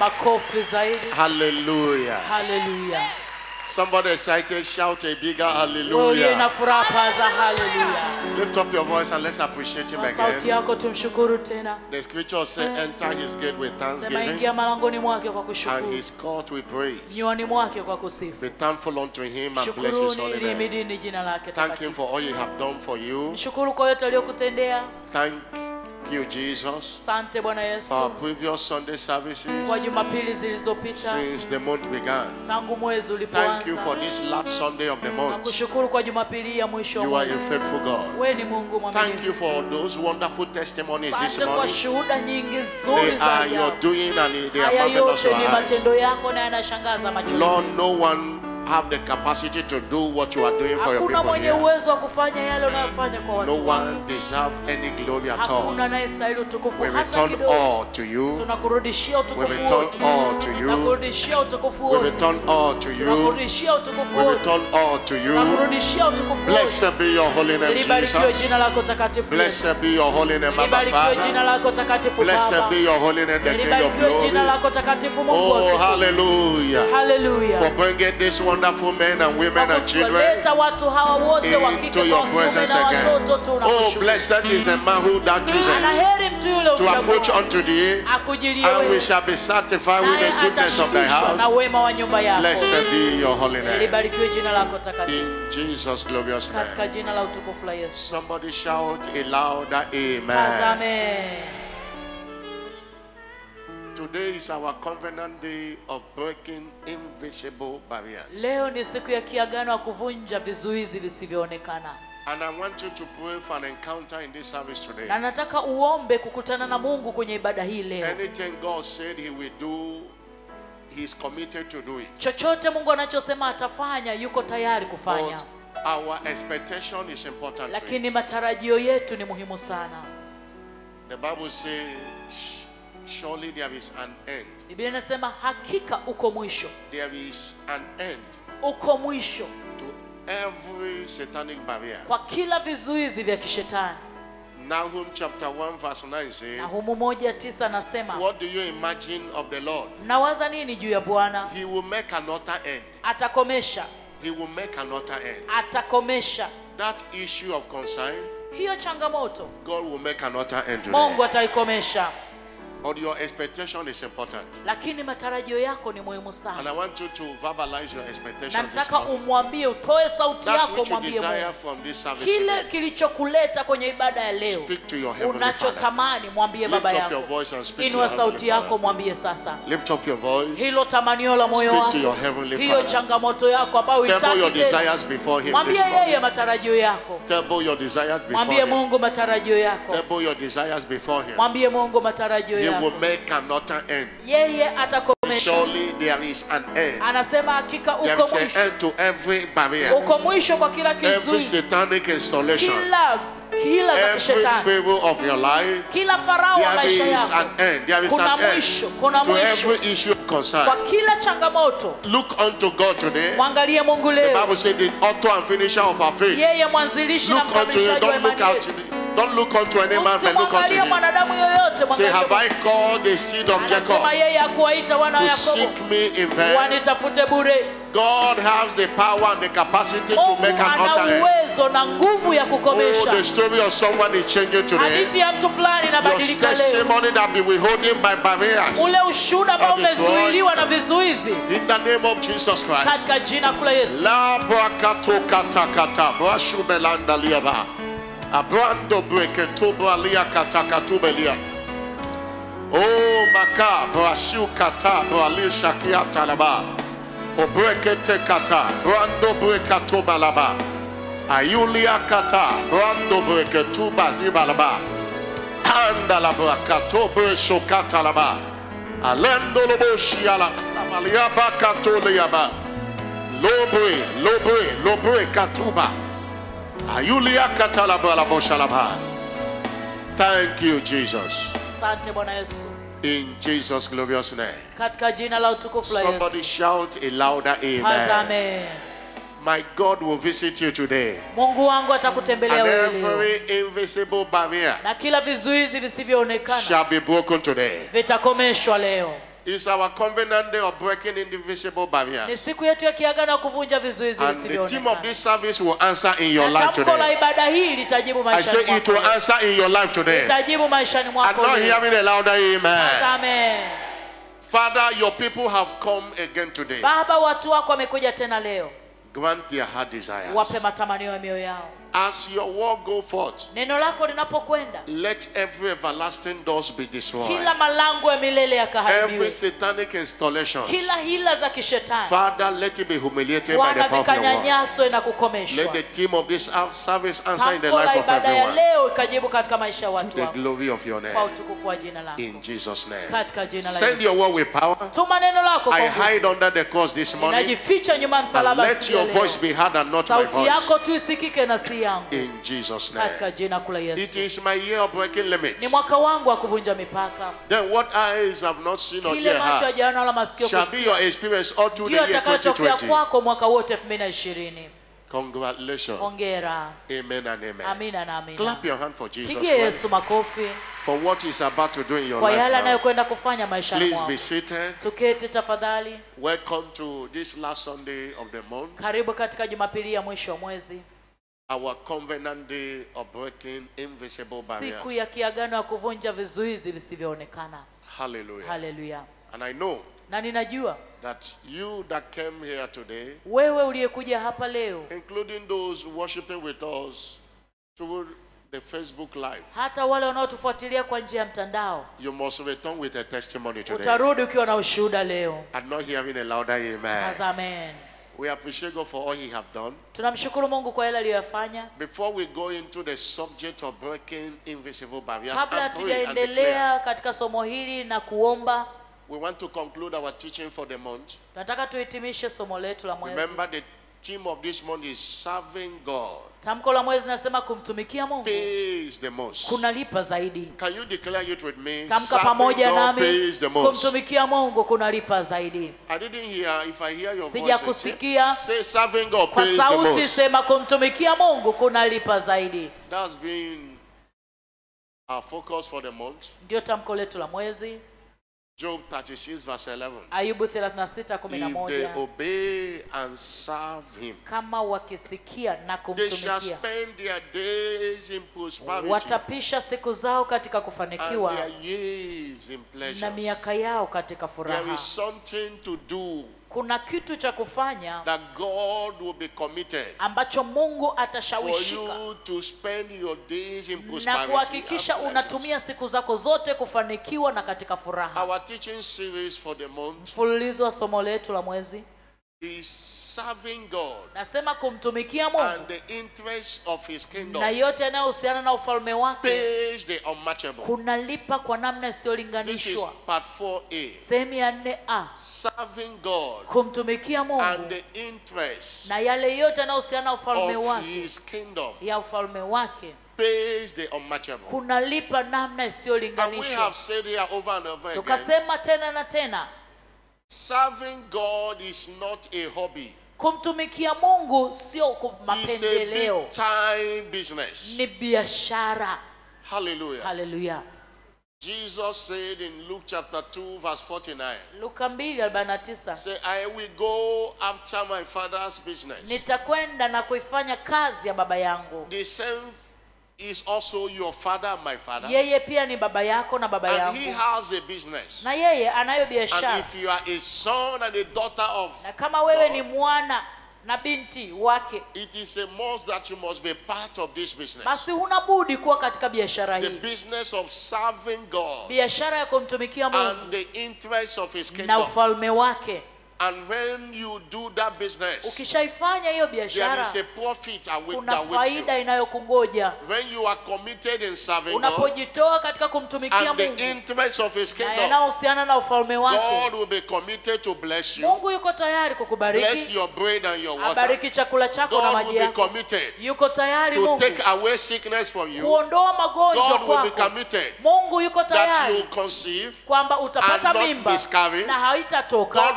makofi zaidi Hallelujah. haleluya Somebody excited, shout a bigger wewe uliye na hallelujah. furaha paza haleluya Lift up your voice and let's appreciate him kwa sauti again. yako tumshukuru tena The scripture says, enter his gate with sema thanksgiving ingia malangoni mwake kwa and kushukuru his court with praise. nywani mwake kwa kusifu Be thankful unto him and bless his shukuruni holy name. limidini jina lake Thank him takatifu for all he have done for you. mshukuru kwa yote aliyokutendea Thank you, Jesus, asante bwana for yesu previous Sunday services kwa jumapili zilizopita since the month began. tangu mwezi Thank you ulipoanza for this last Sunday of the month. nakushukuru kwa jumapili hii ya mwisho wa You are a mwezi faithful God. wewe ni mungu Thank mwaminifu you for those wonderful testimonies this asante kwa morning. shuhuda nyingi They nzuri za are your ajabu doing and they are haya marvelous to yote ni our eyes. matendo yako na yanashangaza macho Lord, no one have the capacity to do what you are doing for your hakuna people mwenye here. uwezo wa kufanya yale unayofanya kwa watu No wako. one deserve any glory at hakuna all. anayestahili utukufu We hata return kidogo all to you. tunakurudishia We utukufu return wote all to you. tunakurudishia utukufu We wote return all to you. tunakurudishia utukufu We wote return all to you. tunakurudishia utukufu wote Blessed be your holy name, libarikiwe Jesus. jina lako takatifu Yesu. Blessed be your holy name, Abba libarikiwe jina Father. lako takatifu Blessed Baba be your holy name, the King of libarikiwe jina glory. lako takatifu Mungu wa Oh, utukufu. hallelujah. For haleluya bringing these wonderful men and women Kwa and children kuwaleta watu hawa wote wa kike into kwa your wa kiume presence na again. watoto Oh, tunakushukuru blessed is a man who that chooses anaheri mtu yule to approach uchagua unto thee, akujilie and we wewe shall be satisfied with naye the goodness of thy atashibishwa na house. wema wa nyumba yako Blessed be your holy name. libarikiwe jina lako takatifu In Jesus' glorious katika name. jina la utukufu la Yesu Somebody shout a louder amen. tazame Today is our covenant day of breaking invisible barriers. leo ni siku ya kiagano ya kuvunja vizuizi visivyoonekana And I want you to pray for an encounter in this service today. na nataka uombe kukutana na Mungu kwenye ibada hii leo Anything God said He will do, He's committed to do it. chochote Mungu anachosema atafanya yuko tayari kufanya But our expectation is important. to lakini it. matarajio yetu ni muhimu sana The Bible says, surely there is an end. Biblia inasema hakika uko mwisho There is an end uko mwisho to every satanic barrier. kwa kila vizuizi vya kishetani Nahum chapter 1 verse 9 says, na humu moja tisa nasema What do you imagine of the Lord? mnawaza nini juu ya bwana He will make another end. atakomesha He will make another end. atakomesha That issue of concern, hiyo changamoto God will make another end mungu today. ataikomesha But your expectation is important. lakini matarajio yako ni muhimu And sana I want you to verbalize your expectation na this nataka morning. umwambie utoe sauti That yako which you mwambie desire mungu from this service kile today. kilichokuleta kwenye ibada ya leo Speak to your heavenly Father. unachotamani mwambie Lift baba up your yako voice and speak to inua your sauti heavenly yako Father. mwambie sasa Lift up your voice. hilo tamanio la moyo Speak to your wako heavenly hiyo Father. changamoto yako ambayo Table your uitaki tena desires before Him mwambie this morning. yeye matarajio yako Table your desires before mwambie Him. mungu matarajio yako Table your desires before Him. mwambie mungu matarajio He will yako make another end. yeye atakomesha Surely there is an end. anasema hakika There uko is an mwisho end to every barrier, uko mwisho kwa kila every kizuizi satanic installation, kila kila za every kishetani favor of your life. kila farao wa There maisha is yako an end. There is kuna an end mwisho kuna to mwisho every issue of kwa concern. kila changamoto Look unto God today. mwangalie mungu The leo Bible says the author and finisher of our faith. yeye mwanzilishi na Look unto Him. mkamilishaji wa Don't look imani out. yetu Don't look unto any man, but look unto usimwangalie Him. mwanadamu yoyote Say, mwangalie have I Mungu. called the seed of Jacob anasema yeye akuwaita wana wa to yakobo seek me in vain? wanitafute bure God has the power and the capacity to mungu make an ana altar end. uwezo na nguvu ya Oh, kukomesha the story of someone is changing today. hadithi ya mtu fulani Your inabadilika leo testimony that be withholding by barriers. ule ushuhuda ambao That is right. umezuiliwa na vizuizi In the name of Jesus Christ. katika jina kula yesu La brakato kata kata brashu belanda liaba. Abrando breke tubra lia kata katubelia. Oh maka brashu kata brali shakia talaba. O breke te kata brando breka tubalaba. Ayulia kata brando breke tuba zibalaba. Anda la brakato bresho katalaba. Alendo lobo shiala. Amaliaba katoliaba. Lobre, lobre, lobre katuba. Ayulia katalaba la boshalaba. Thank you, Jesus. asante bwana yesu In Jesus' glorious name. katika jina la utukufu la Somebody yesu shout a louder amen. tazame My God will visit you today. mungu wangu atakutembelea And wewe leo every invisible barrier na kila vizuizi visivyoonekana shall be broken today. vitakomeshwa leo It's our covenant day of breaking indivisible ni barriers. siku yetu ya kiagano ya kuvunja vizuizi And the team of visivyoonekana this service will answer in your na life tamko la today. ibada hii litajibu I maishani say it mwako will leo. answer in your life today. litajibu maishani I'm mwako not leo. hearing a louder amen. Amen. Father, your people have come again today. baba watu wako wamekuja tena leo Grant their heart desires. wape matamanio ya mioyo yao As your word go forth, neno lako linapokwenda let every everlasting doors be destroyed. kila malango ya milele Every yakaharibiwe satanic installation, kila hila za kishetani Father, let it be humiliated by the bwana power of your word. vikanyanyaswe na Let kukomeshwa the team of this service answer in the tamko la life of ibada ya everyone. leo ikajibu katika maisha ya watu The wako glory of your kwa name. utukufu wa jina lako In Jesus' name. katika jina la Send your Yesu. word with power. tuma neno lako I kwa nguvu. hide under the cross this morning. ninajificha nyuma ya And msalaba let siku ya your leo. voice be heard and not my sauti voice. yako tu isikike na si yangu In Jesus' katika name. jina kula It yesu is my year of breaking ni limits. mwaka wangu wa kuvunja mipaka Then what eyes have not seen or kile ear macho heard hajaona wala masikio shall be kusikia your experience all through the ndio year atakayotokea 2020. kwako mwaka wote elfu mbili na ishirini Congratulations. hongera Amen and amen. amina na amina Clap your hand for Jesus pigie Christ yesu makofi for what he's about to do in your kwa yale life now. anayokwenda kufanya maishani Please mwako be seated. tuketi tafadhali Welcome to this last Sunday of the month, karibu katika jumapili ya mwisho wa mwezi our covenant day of breaking invisible siku barriers. ya kiagano ya kuvunja vizuizi visivyoonekana Hallelujah. haleluya And I know na ninajua that you that came here today, wewe uliyekuja hapa leo including those worshiping with us through the Facebook Live, hata wale wanaotufuatilia kwa njia ya mtandao you must return with a testimony today. utarudi ukiwa na ushuhuda leo I'm not hearing a louder amen. amen We appreciate God for all He have done. tunamshukuru mungu kwa yale aliyoyafanya Before we go into the subject of breaking invisible barriers kabla and pray and declare, hatujaendelea katika somo hili na kuomba we want to conclude our teaching for the month. tunataka tuhitimishe somo letu la mwezi Remember, the theme of this month is serving God tamko la mwezi nasema kumtumikia mungu pays the most. kunalipa zaidi Can you declare it with me? tamka Serving pamoja God nami pays the most. kumtumikia mungu kunalipa zaidi I didn't hear. If I hear your voice, Sijakusikia. say, say serving God kwa pays the sauti most. sema kumtumikia mungu kunalipa zaidi That's been our focus for the month. ndio tamko letu la mwezi Job 36 verse 11. ayubu 36 If they 11 obey and serve Him, kama wakisikia na they shall kumtumikia spend their days in prosperity watapisha siku zao katika and kufanikiwa their years in na pleasure. miaka yao katika There furaha is something to do kuna kitu cha kufanya that God will be committed ambacho mungu for atashawishika you to spend your days in na prosperity. kuhakikisha and pleasures. unatumia siku zako zote kufanikiwa na katika furaha Our teaching series for the month mfululizo wa somo letu la mwezi is serving God nasema kumtumikia and mungu the interest of His kingdom na yote yanayohusiana na ufalme wake pays the unmatchable. kunalipa kwa namna This is isiyolinganishwa part 4a. sehemu ya nne a Serving God kumtumikia and mungu the interest na yale yote yanayohusiana na ufalme of wake His kingdom ya ufalme wake pays the unmatchable. kunalipa namna And we isiyolinganishwa have said here over and over again tukasema tena na tena serving God is not a hobby, kumtumikia mungu sio ku- it's a mapendeleo big time business. ni biashara Hallelujah. haleluya Jesus said in Luke chapter 2, verse 49, luka 2:49 Say, I will go after my father's business. nitakwenda na kuifanya kazi ya baba yangu The same is also your father and my father. yeye pia ni baba yako na baba And he yangu has a business. na yeye anayo And biashara if you are a son and a daughter of, na kama wewe ni mwana na binti wake it is a must that you must be part of this business. basi huna budi kuwa katika biashara The hii business of serving God biashara ya kumtumikia and mungu the interest of his na kingdom. ufalme wake And when you do that business, ukishaifanya hiyo there biashara is a profit await- kuna that waits you. faida inayokungoja When you are committed in serving God unapojitoa katika kumtumikia and the mungu interest of his na kingdom, yanayohusiana na ufalme God wake will be committed to bless you, mungu yuko tayari bless kukubariki your bread and your water. abariki chakula chako na God maji will be yako committed yuko tayari to mungu take away sickness from you. kuondoa magonjwa God will be kwako committed mungu yuko that you tayari conceive. kwamba utapata and not mimba miscarry. na God haitatoka will be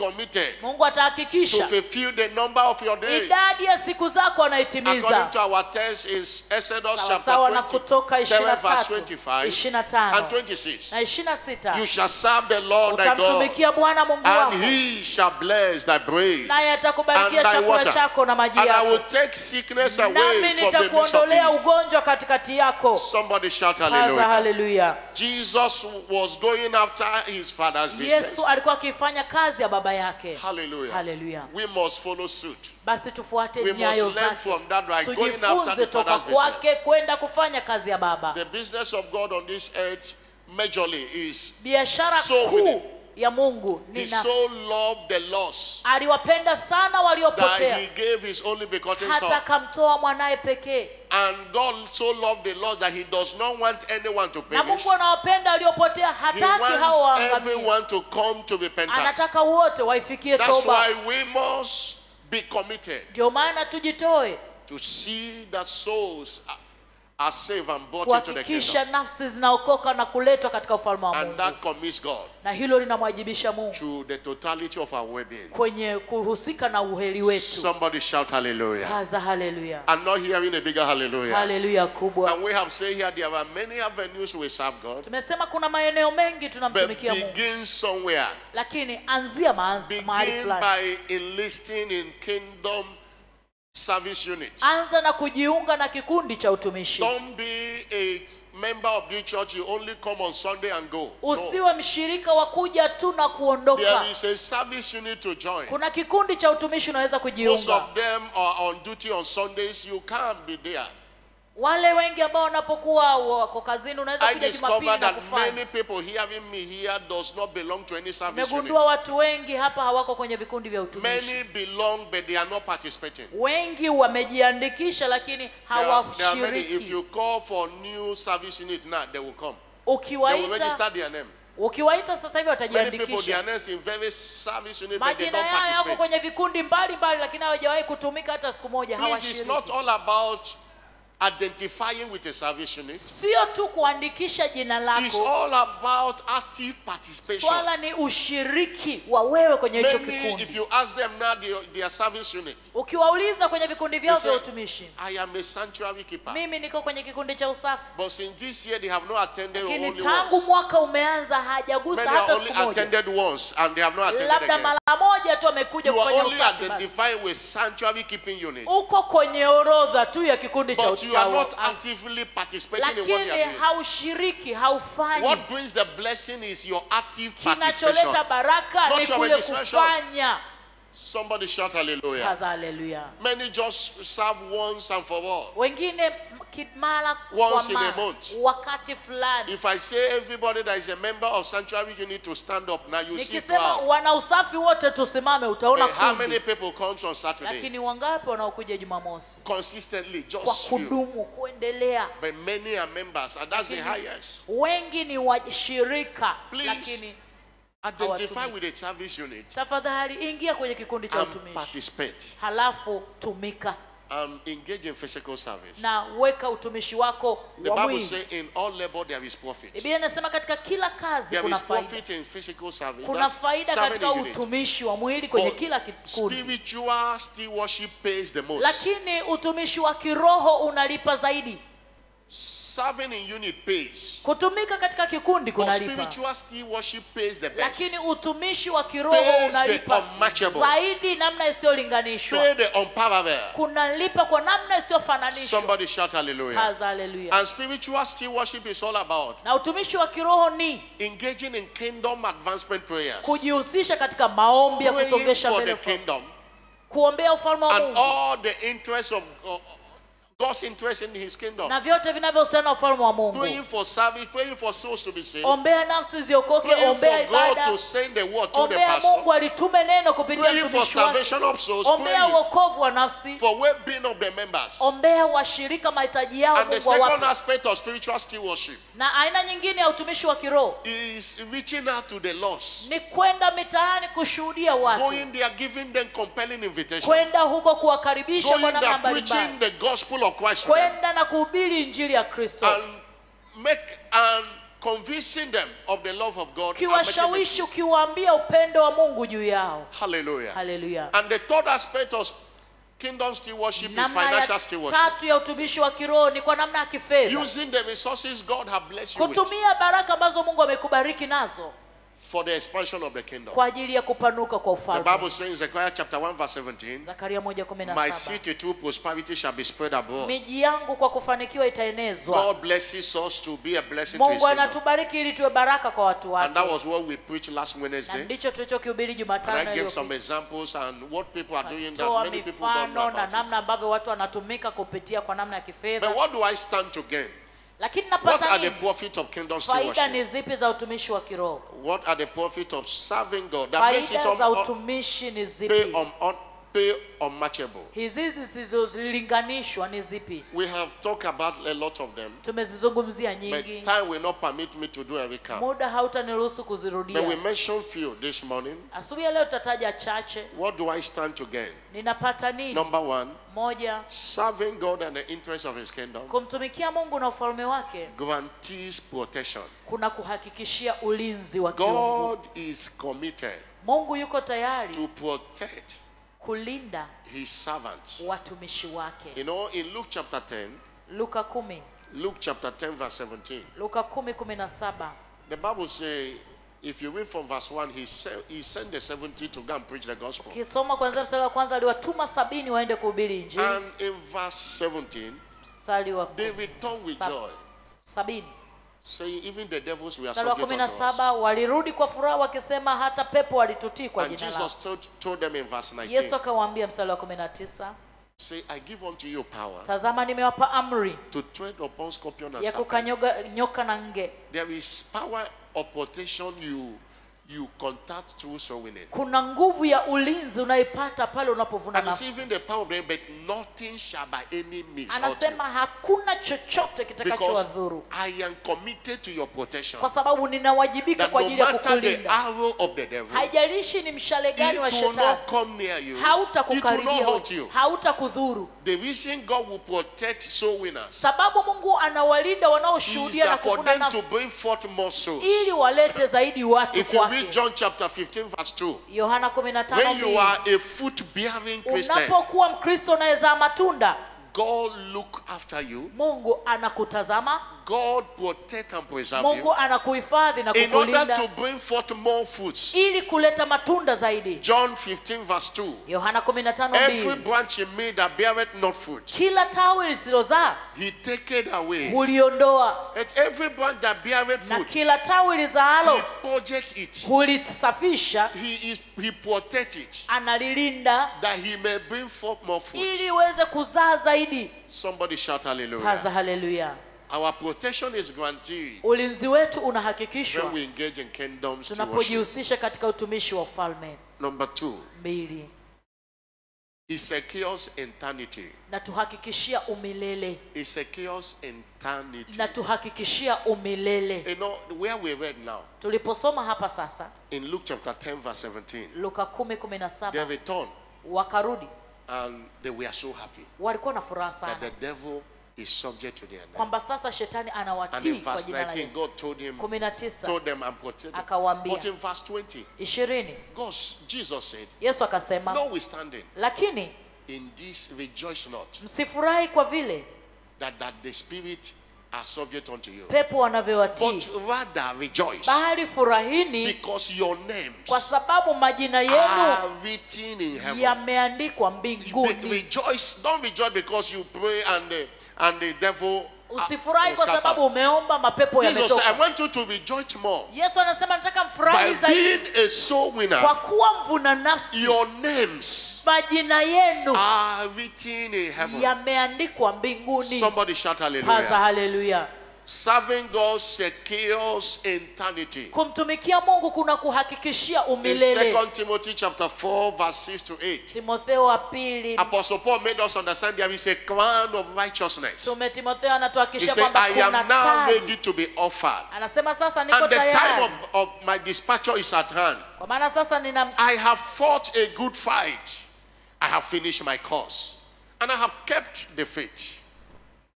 committed mungu to atahakikisha fulfill the number of your days. idadi ya siku zako According anaitimiza to our text is Exodus sawasawa na chapter 20, kutoka 7 verse 23 25 and 25 26. na 26 You shall serve the Lord thy God, utamtumikia bwana mungu wako and he shall bless thy bread naye and atakubarikia thy chakula water. chako na maji And I will yako take sickness nami away from the midst of nitakuondolea thee. ugonjwa katikati yako Somebody shout haza hallelujah. haleluya Jesus was going after his father's business. yesu alikuwa akifanya kazi ya baba yake Hallelujah. haleluya We must follow suit. basi tufuate We must nyayo learn zake from that right. Going after tujifunze the toka father's business. kwake kwenda kufanya kazi ya baba The business of God on this earth majorly is biashara So winning. kuu ya mungu he ni so nafsi loved the lost aliwapenda sana that waliopotea he gave his only begotten hata son. akamtoa mwanaye pekee And God so loved the lost that he does not want anyone to na perish. mungu anawapenda waliopotea He hataki hao wants waangamie everyone to come to repentance. anataka wote waifikie That's toba why we must be committed ndio maana tujitoe to see that souls are- are saved and brought into the kingdom. kuhakikisha nafsi zinaokoka na kuletwa katika ufalme wa And mungu that commits God na hilo linamwajibisha mungu to the totality of our well-being. kwenye kuhusika na uheri wetu Somebody shout hallelujah. kaza haleluya I'm not hearing a bigger hallelujah. haleluya kubwa And we have said here there are many avenues we serve God. tumesema kuna maeneo mengi But tunamtumikia mungu begin somewhere. lakini anzia maanz- mahali Begin fulani by enlisting in kingdom service units. anza na kujiunga na kikundi cha utumishi Don't be a member of the church. You only come on Sunday and go. No. usiwe mshirika wa kuja tu na kuondoka There is a service you need to join. kuna kikundi cha utumishi unaweza Most kujiunga of them are on duty on Sundays. You can't be there. wale wengi ambao wanapokuwa wako kazini unaweza I kuja jumapili discovered na that kufanya many people hearing me here does not belong to any service unit. nimegundua watu wengi hapa hawako kwenye vikundi vya utumishi Many belong, but they are not participating. wengi wamejiandikisha lakini There are, there are many. If hawashiriki you call for new service unit now, they will come. They will ukiwaita register their name. ukiwaita sasa hivi Many people, watajiandikisha their names in various service unit, but they majina don't yao yako participate. kwenye vikundi mbalimbali lakini hawajawahi kutumika hata siku moja Please, it's hawashiriki not all about identifying with a salvation unit. sio tu kuandikisha jina It's lako all about active participation. swala ni ushiriki wa wewe kwenye hicho Many, if kikundi you ask them now, their, their service unit, ukiwauliza kwenye vikundi they vyao say, vya utumishi I am a sanctuary keeper. mimi niko kwenye kikundi cha usafi But since this year, they have not attended lakini only tangu once. mwaka umeanza hajagusa Many hata are siku only moja attended once, and they have not attended labda again. mara moja tu amekuja You are kufanya only usafi basi. identifying with sanctuary keeping unit, uko kwenye orodha tu ya kikundi cha but you are not uchawi actively participating in what they lakini are doing. haushiriki haufanyi What brings the blessing is your active participation. kinacholeta baraka Not ni your kule registration. kufanya Somebody shout hallelujah. kaza haleluya Many just serve once and for all. wengine m- ki- mara Once kwa in a mara month. wakati fulani If I say everybody that is a member of sanctuary, you need to stand up now. You see nikisema crowd. wana usafi wote tusimame utaona But how many kundi people comes on Saturday? lakini wangapi wanaokuja jumamosi Consistently, kwa just few. kudumu kuendelea But many are members, and that's the Lakini- highest. wengi ni washirika Please. lakini Identify hawatumiki. with a service unit tafadhali ingia kwenye kikundi cha and utumishi participate halafu tumika and engage in physical service. na weka utumishi wako The wa Bible mwili says in all labor there is profit. biblia inasema katika kila kazi There kuna is faida profit in physical service. kuna That's faida serving katika the unit. utumishi wa mwili kwenye But kila kikundi spiritual stewardship pays the most. lakini utumishi wa kiroho unalipa zaidi Serving in unit pays. kutumika katika kikundi But kunalipa spiritual stewardship pays the best. lakini utumishi wa kiroho Pays the unalipa unmatchable. zaidi namna isiyolinganishwa Pay the unparalleled. kunalipa kwa namna isiyofananishwa Somebody shout hallelujah. Kaza haleluya And spiritual stewardship is all about na utumishi wa kiroho ni engaging in kingdom advancement prayers. kujihusisha katika maombi ya Praying kusongesha for mbele the ufalme. kingdom kuombea ufalme wa and mungu all the interests of uh, God's interest in his kingdom. na vyote vinavyohusiana na ufalme wa mungu Praying for service, praying for souls to be saved. ombea nafsi ziokoke Praying ombea for God ibada to send the word to the ombea pastor. mungu alitume neno kupitia Praying for mtumishi wake salvation of souls. ombea Praying uokovu wa nafsi for well-being of the members. ombea washirika mahitaji yao And the mungu second awape aspect of spiritual stewardship na aina nyingine ya utumishi wa kiroho is reaching out to the lost. ni kwenda mitaani kushuhudia watu Going there, giving them compelling invitation. kwenda huko kuwakaribisha Going kwa namna there, mbalimbali preaching the gospel of Christ to them. kwenda na kuhubiri injili ya kristo and make and convincing them of the love of God. and making it- ukiwashawishi ukiwaambia upendo wa mungu juu yao Hallelujah. haleluya And the third aspect of kingdom stewardship is namna ya financial stewardship. tatu ya utumishi wa kiroho ni kwa namna ya kifedha Using the resources God has blessed you with kutumia baraka ambazo mungu amekubariki nazo for the expansion of the kingdom. kwa ajili ya kupanuka kwa The ufalme Bible says in Zechariah chapter 1 verse 17, zakaria moja kumi na My saba city through prosperity shall be spread abroad. miji yangu kwa kufanikiwa itaenezwa God blesses us to be a blessing to his mungu kingdom. anatubariki ili tuwe baraka kwa watu And that wake was what we preached last na Wednesday. ndicho tulichokihubiri And jumatano I gave some iliyopita. examples and what people are doing that toa many people don't know mifano na about it. namna ambavyo watu wanatumika kupitia kwa namna ya But kifedha what do I stand to gain? lakini What napata are the nini profit of kingdom faida stewardship? ni zipi za utumishi wa kiroho What are the profit of serving God? That makes it faida za un- un- utumishi ni pay, zipi un, un, pay unmatchable. hizi zisizolinganishwa ni zipi We have talked about a lot of them, tumezizungumzia but nyingi time will not permit me to do every count. muda hautaniruhusu But we kuzirudia mentioned few this morning. asubuhi ya leo tutataja chache What do I stand to gain? ninapata nini Number one, moja serving God and the interest of His kingdom kumtumikia mungu na ufalme wake guarantees protection. kuna kuhakikishia ulinzi wa kiungu God is committed mungu yuko tayari to protect kulinda His servants. watumishi wake You know, in Luke chapter 10, luka kumi Luke chapter 10, verse 17, luka kumi kumi na saba the Bible says, if you read from verse 1, he, sent he sent the 70 to go and preach the gospel. ukisoma kwanzia mstari wa kwanza aliwatuma sabini waende kuhubiri injili And in verse 17, mstari wa they returned with Sab- joy, sabini saying, Even the devils were mstari wa subject kumi na unto us. saba walirudi kwa furaha wakisema hata pepo walitutii kwa And jina lako Jesus told, told them in verse 19, yesu akawaambia mstari wa kumi na tisa Say, I give unto you power tazama nimewapa amri to tread upon scorpion and ya serpent. kukanyoga nyoka na nge There is power of protection you you contact through sowing it. kuna nguvu ya ulinzi unaipata pale unapovuna And it's nafsi even the power of them, but nothing shall by any means hurt you. anasema hakuna chochote Because kitakachowadhuru I am committed to your protection. kwa sababu ninawajibika That kwa no ajili ya matter the kukulinda arrow of the devil, haijalishi ni mshale gani wa it will shetani not come near you. It will hautakukaribia not wewe, hurt you. hautakudhuru The reason God will protect soul winners sababu mungu anawalinda is wanaoshuhudia na that for kuvuna them to nafsi bring forth more souls. ili walete zaidi watu If you read kwake John chapter 15, verse 2, yohana 15 when you mbili. are a fruit bearing Christian, unapokuwa mkristo unayezaa matunda God look after you. mungu anakutazama God protect and preserve mungu you anakuhifadhi na in order kukulinda to bring forth more fruits. ili kuleta matunda zaidi John 15 verse 2. yohana 15 Every mbili. branch in me that beareth not fruit, kila tawi lisilozaa he taketh away. huliondoa And every branch that beareth na fruit, kila tawi he lizaalo purgeth it. hulisafisha He is he protect it analilinda that he may bring forth more fruit. ili iweze kuzaa zaidi Somebody shout hallelujah. paza haleluya Our protection is guaranteed ulinzi wetu when unahakikishwa we engage in kingdom stewardship. tunapojihusisha katika utumishi wa ufalme Number two, mbili he secures eternity. na tuhakikishia umilele He secures eternity. na tuhakikishia umilele You know, where we read now, tuliposoma hapa sasa in Luke chapter 10, verse 17, luka 10 17 they returned wakarudi and they were so happy walikuwa na furaha that sana the devil is subject to their name. kwamba sasa shetani And anawatii in kwa verse jina la 19, yesu God told him, 19 told them and protected them. Akawaambia. But in verse 20, ishirini God, Jesus said, yesu akasema notwithstanding, lakini in this rejoice not msifurahi kwa vile that, that the spirit are subject unto you, pepo wanavyowatii but rather rejoice bali furahini because your kwa names sababu majina are yenu written in heaven. yameandikwa Be- mbinguni rejoice, don't rejoice because you pray and the, and the devil. uh, usifurahi was kwa cast sababu out. umeomba mapepo Jesus said, I yametoka want you to rejoice more yesu anasema nataka mfurahi by zaidi being a soul winner. kwa kuwa mvuna nafsi Your names majina yenu are written in heaven. yameandikwa mbinguni Somebody shout paza hallelujah. haleluya Serving God secures eternity. kumtumikia mungu kuna kuhakikishia In umilele 2 Timothy chapter 4, verse 6 to 8, timotheo wa pili Apostle Paul made us understand there is a crown of righteousness. tume timotheo He anatuhakikishia said, kwamba I kuna am now taji ready to be offered. anasema sasa niko And the time tayari of, of my dispatcher is at hand. kwa maana sasa nina I have fought a good fight. I have finished my course. And I have kept the faith.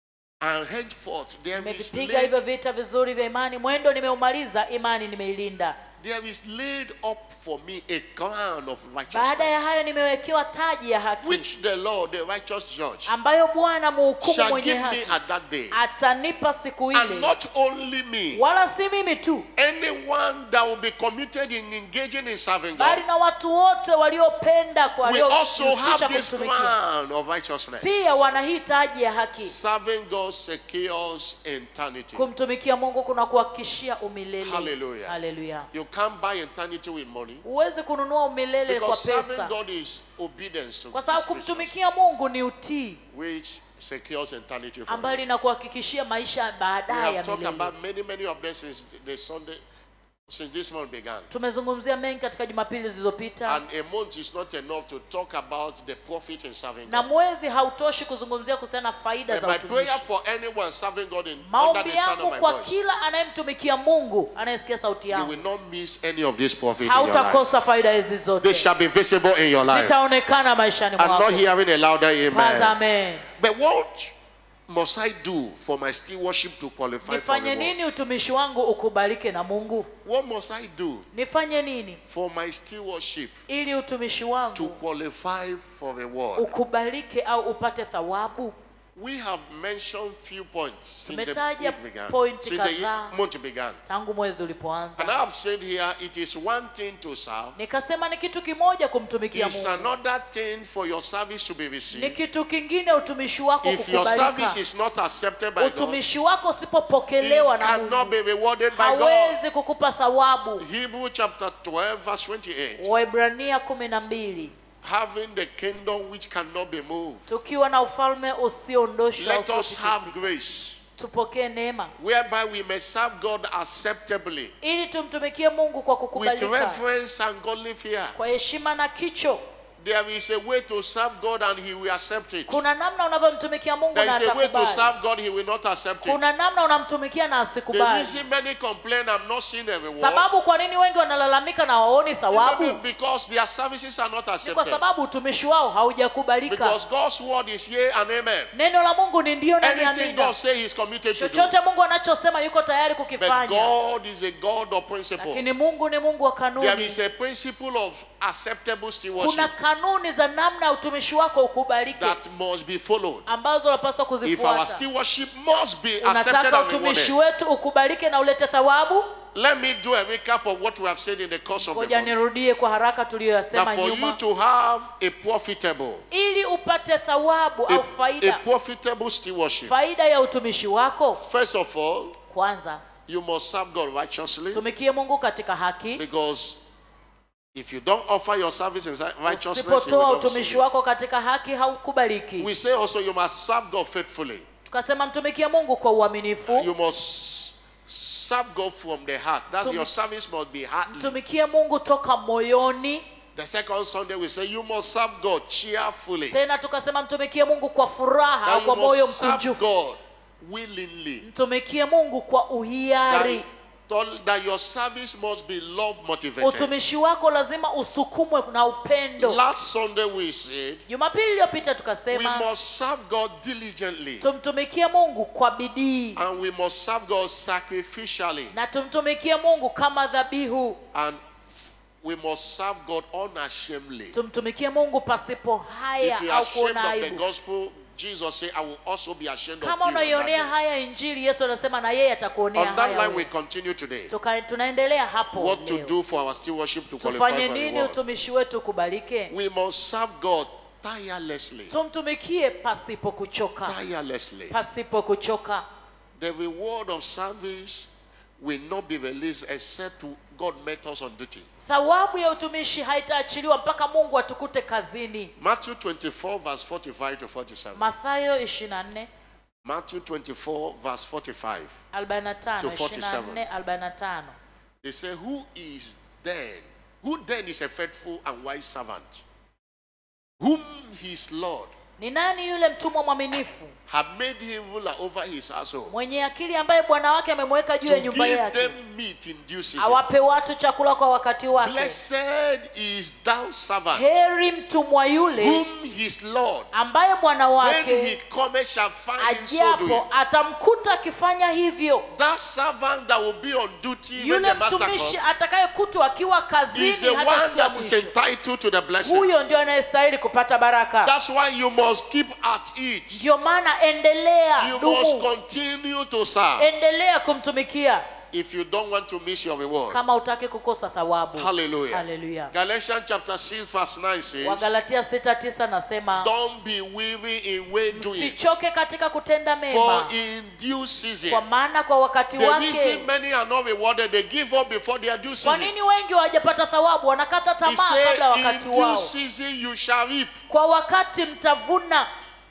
And henceforth there is nimevipiga hivyo laid, vita vizuri vya imani mwendo nimeumaliza imani nimeilinda there is laid up for me a crown of baada ya righteousness, hayo nimewekewa taji ya haki which the Lord, the righteous judge, ambayo bwana muhukumu shall mwenye give me haki at that day. atanipa siku And ile not only me, wala si mimi tu anyone that will be committed in engaging in serving bali God na watu wote waliopenda kwa will also waliojihusisha have this kumtumikia crown of righteousness. pia wana hii taji ya haki Serving God secures eternity. kumtumikia mungu kuna kuhakikishia umilele Hallelujah. Hallelujah. You can't buy eternity with money huwezi kununua umilele kwa because serving pesa God is obedience to kwa sababu His creatures, kumtumikia mungu ni utii which secures eternity for ambayo you. linakuhakikishia maisha We baadaye have ya talked milele about many, many of them since the Sunday, since this month began. tumezungumzia mengi katika jumapili zilizopita And a month is not enough to talk about the profit in serving na God. mwezi hautoshi kuzungumzia kuhusiana na faida And za my utumishi prayer for anyone serving God in, under maombi the sound yangu of my kwa voice, kila anayemtumikia mungu anayesikia sauti you yangu will not miss any of this profit in your life. hautakosa faida hizi They zote shall be visible in your life. zitaonekana maishani I'm mwako not hearing a louder amen. tazame But what must I do for my stewardship to qualify for nifanye reward? nini utumishi wangu ukubalike na mungu What must I do nifanye nini for my stewardship ili utumishi to wangu qualify for reward? ukubalike au upate thawabu We have mentioned few points since the Tumetaja week began, pointi since the kadhaa. month began. tangu mwezi And ulipoanza I have said here, it is one thing to serve. nikasema ni kitu kimoja kumtumikia It's mungu another thing for your service to be ni received. kitu kingine utumishi wako If your service kukubalika is not accepted by God, utumishi wako it usipopokelewa na cannot mungu be rewarded by God. hawezi kukupa thawabu Hebrew chapter 12, verse 28. waibrania kumi na mbili Having the kingdom which cannot be moved. tukiwa na ufalme usiondoshwa Let us have usiotikisika. grace tupokee neema whereby we may serve God acceptably ili tumtumikie mungu kwa with kukubalika reverence and godly fear. kwa heshima na kicho There is a way to serve God and He will accept it. kuna namna unavyomtumikia mungu There na is a way to atakubali serve God, He will not accept it. kuna namna unamtumikia na The asikubali reason many complain, I'm not seeing a reward, sababu kwa nini wengi wanalalamika na waoni thawabu maybe because their services are not ni kwa accepted. sababu utumishi wao haujakubalika Because God's word is yea and amen. neno la mungu ni ndio na ni Anything amina God says He's committed to do. chochote mungu anachosema yuko tayari But kukifanya God is a God of principle. lakini mungu ni mungu wa There kanuni is a principle of acceptable stewardship kuna kanuni za namna utumishi wako ukubalike that must be followed. ambazo unapaswa If our kuzifuata stewardship must be accepted unataka and utumishi rewarded, wetu ukubalike na ulete thawabu let me do a recap of what we have said in the course of the ngoja month. nirudie kwa haraka tuliyoyasema That for you nyuma to have a profitable, ili upate thawabu a, au a faida profitable stewardship, faida ya utumishi wako first of all, kwanza you must serve God righteously tumikie mungu katika haki because if you don't offer your service in righteousness, you will usipotoa not utumishi receive it. wako katika haki haukubaliki We say also you must serve God faithfully. tukasema mtumikie mungu kwa uaminifu You must serve God from the heart. That's Tum- your service must be heartly. mtumikie mungu toka moyoni The second Sunday we say you must serve God cheerfully. tena tukasema mtumikie mungu kwa furaha au That kwa you moyo must serve mkunjufu God willingly. mtumikie mungu kwa That, uhiari that your service must be love motivated. utumishi wako lazima usukumwe na upendo Last Sunday we said jumapili iliyopita we tukasema must serve God diligently tumtumikie mungu kwa bidii and we must serve God sacrificially na tumtumikie mungu kama dhabihu and we must serve God unashamedly. tumtumikie mungu pasipo haya If you are au ashamed kuona of the aibu gospel, Jesus said, I will also be ashamed of kama you. on that unaionea day." haya injili yesu anasema na yeye atakuonea On that haya line, we wewe. continue today. Tuka, tunaendelea hapo What to leo. do for our stewardship to qualify tufanye for nini reward. utumishi wetu ukubalike We must serve God tirelessly. tumtumikie pasipo kuchoka Tirelessly. pasipo kuchoka The reward of service will not be released except to God met us on duty. thawabu ya utumishi haitaachiliwa mpaka mungu atukute kazini Matthew 24, verse 45 to 47. mathayo 24 Matthew 24, verse 45. 45 To 47. 24 45 They say, Who is then? Who then is a faithful and wise servant? Whom his Lord, ni nani yule mtumwa mwaminifu have made him ruler over his household mwenye akili ambaye bwana wake amemweka juu to ya nyumba give yake them meat in due season. awape watu chakula kwa wakati wake Blessed is thou servant heri mtumwa yule whom his Lord, ambaye bwana when he wake cometh, shall find him so doing. ajapo atamkuta akifanya hivyo That servant that will be on duty when yule the master mtumishi comes atakayekutwa akiwa is kazini the hata one siku ya that is mwisho entitled to the blessing. huyo ndio anayestahili kupata baraka That's why you must keep at it. ndio maana endelea You must dumu continue to serve endelea kumtumikia if you don't want to miss your reward. kama utaki kukosa thawabu Hallelujah. Hallelujah. Galatians chapter 6, verse 9 says, wagalatia 69 nasema Don't be weary in well doing, sichoke katika kutenda for mema in due kwa season. maana kwa wakati The wake reason many are not rewarded, they give up before their due kwa season. nini wengi hawajapata thawabu wanakata He tamaa kabla said, ya In wakati due wao season you shall reap. kwa wakati mtavuna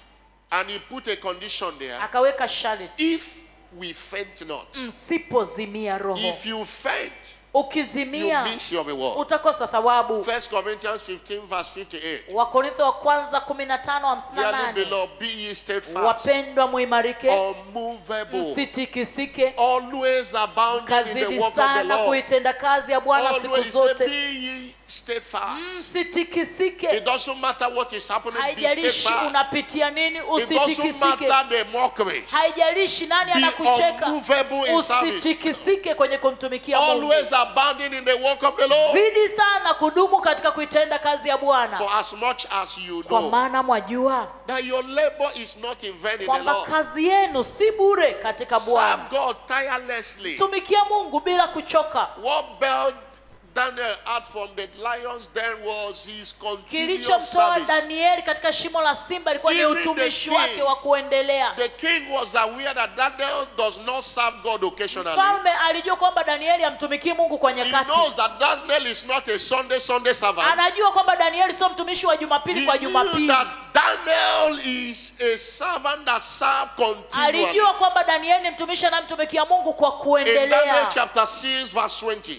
And he put a condition there. akaweka sharti If we faint not, msipozimia roho if you faint, you ukizimia miss your reward. utakosa thawabu First Corinthians 15, verse 58. wakorintho wa kwanza 15:58 Dearly beloved, be ye steadfast, wapendwa muimarike unmovable, msitikisike always abounding in the kazidi work of the sana Lord. kuitenda kazi ya bwana siku Always say, zote be ye steadfast. msitikisike It doesn't matter what is happening, be haijalishi steadfast. unapitia nini It doesn't usitikisike matter the mockery. haijalishi nani Be anakucheka unmovable in service. usitikisike kwenye kumtumikia mungu Always abounding in the work of the Lord. zidi sana kudumu katika kuitenda kazi ya For bwana as much as you kwa know maana mwajua that your labor is not in vain in the kwamba Lord. kazi yenu si bure katika Serve bwana God tirelessly. tumikia mungu bila kuchoka What bailed Daniel out from the lions then was his continuous kilichomtoa service. danieli katika shimo la simba ilikuwa ni Even the utumishi king- wake wa kuendelea The king was aware that Daniel does not serve God occasionally. mfalme alijua kwamba danieli amtumikii mungu kwa He nyakati knows that Daniel is not a Sunday Sunday servant. anajua kwamba danieli sio mtumishi wa jumapili He kwa knew jumapili that Daniel is a servant that serves continually. alijua kwamba danieli ni mtumishi anayemtumikia mungu kwa In Daniel kuendelea chapter 6, verse 20.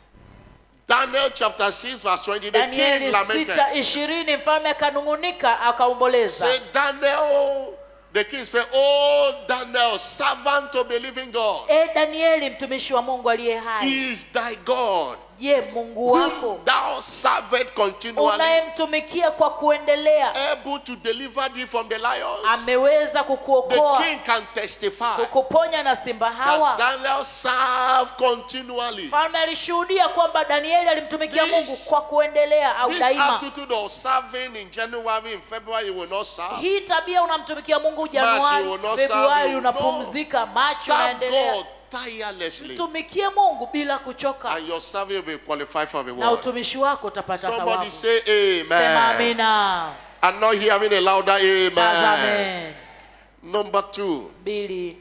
Daniel chapter 6, verse 20. The king danieli lamented. sita ishirini mfalme akanung'unika akaomboleza Say, Daniel, the king said, Oh, Daniel, servant of the living God, e danieli mtumishi wa mungu aliye hai is thy God, je mungu wako whom thou servest continually, unayemtumikia kwa kuendelea able to deliver thee from the lions. ameweza The kukuokoa king can testify kukuponya na simba that hawa Daniel served continually. mfalme alishuhudia kwamba danieli alimtumikia This- mungu kwa kuendelea au This daima attitude of serving in January, in February, you will not serve. hii tabia unamtumikia mungu March, you januari will not serve februari you. unapumzika machi Serve unaendelea God tirelessly, mtumikie mungu bila kuchoka and your service will be qualified for na reward. utumishi wako utapata Somebody thawabu say sema amen. amina I'm not hearing a louder amen. amen Number two. mbili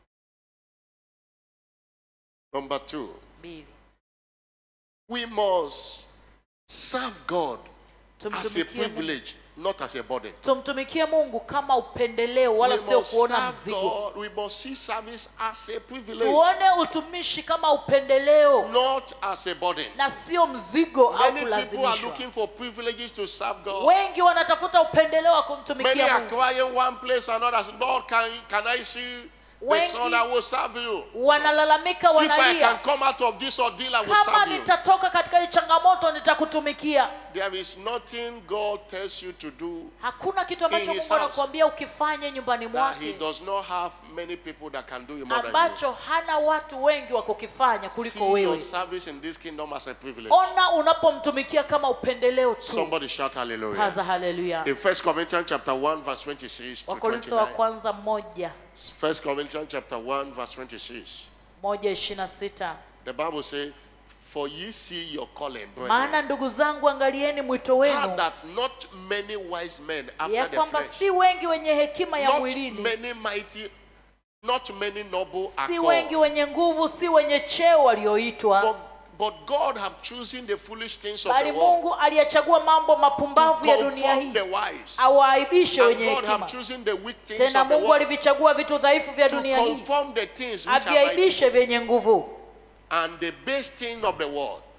Number two. mbili We must serve God as a tumtumikie mungu, privilege, not as a burden. tumtumikie mungu kama upendeleo wala we sio must kuona serve mzigo God. We must see service as a privilege, tuone utumishi kama upendeleo not as a burden. na sio mzigo au Many people are kulazimishwa looking for privileges to serve God. wengi wanatafuta upendeleo wa Many kumtumikia are mungu crying one place and others. Lord, can, can I see the Wengi- son I will serve you? wanalalamika If I can wanalia come out of this ordeal, I will kama serve you. nitatoka katika hii changamoto nitakutumikia There is nothing God tells you to do hakuna kitu ambacho In his mungu house. anakuambia ukifanye nyumbani that He mwake does not have many people that can do it more than you. ambacho hana watu wengi wa kukifanya See kuliko your wewe service in this kingdom as a privilege. ona unapomtumikia kama upendeleo tu Somebody shout hallelujah. paza haleluya In 1 Corinthians chapter 1 verse 26 to wakorintho wa 29. kwanza moja 1 Corinthians chapter 1 verse 26. moja ishiri na sita The Bible says, For ye see your calling, brethren, maana ndugu zangu angalieni mwito how wenu that not many wise men ya after the kwamba flesh, si wengi wenye hekima ya not mwilini many mighty, not many noble are si called. wengi wenye nguvu si wenye cheo For, walioitwa but God have chosen the foolish things of bali the world mungu aliyechagua mambo to mapumbavu ya dunia conform hii the wise. awaaibishe And wenye God have hekima chosen the weak things tena of the mungu world alivichagua vitu dhaifu vya to dunia hii conform the things which are mighty. aviaibishe vyenye nguvu And the base thing of the world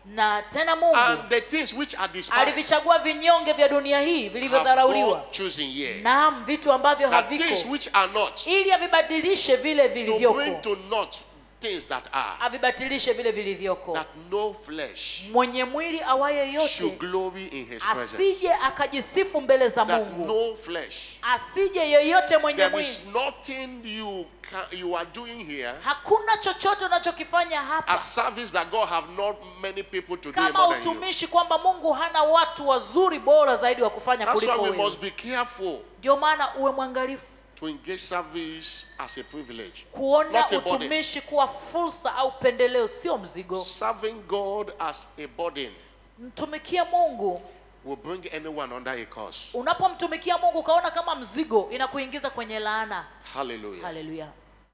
na tena mungu And the things which are despised alivichagua vinyonge vya dunia hii have vilivyodharauliwa God chosen here. naam vitu ambavyo That things haviko which are not ili avibadilishe vile to bring vilivyoko to naught things that are. avibatilishe vile vilivyoko That no flesh mwenye mwili awaye should yote glory in his presence. asije akajisifu mbele za That mungu no flesh. asije yeyote mwenye There mwili is nothing you can, you are doing here. hakuna chochote unachokifanya A hapa service that God have not many people to do kama more than you. utumishi kwamba mungu hana watu wazuri bora zaidi wa kufanya That's kuliko why we wewe must be careful ndio maana uwe mwangalifu to engage service as a privilege. kuona Not a burden. utumishi kuwa fursa au pendeleo sio mzigo Serving God as a burden mtumikie mungu will bring anyone under a curse. unapomtumikia mungu ukaona kama mzigo inakuingiza kwenye laana Hallelujah. haleluya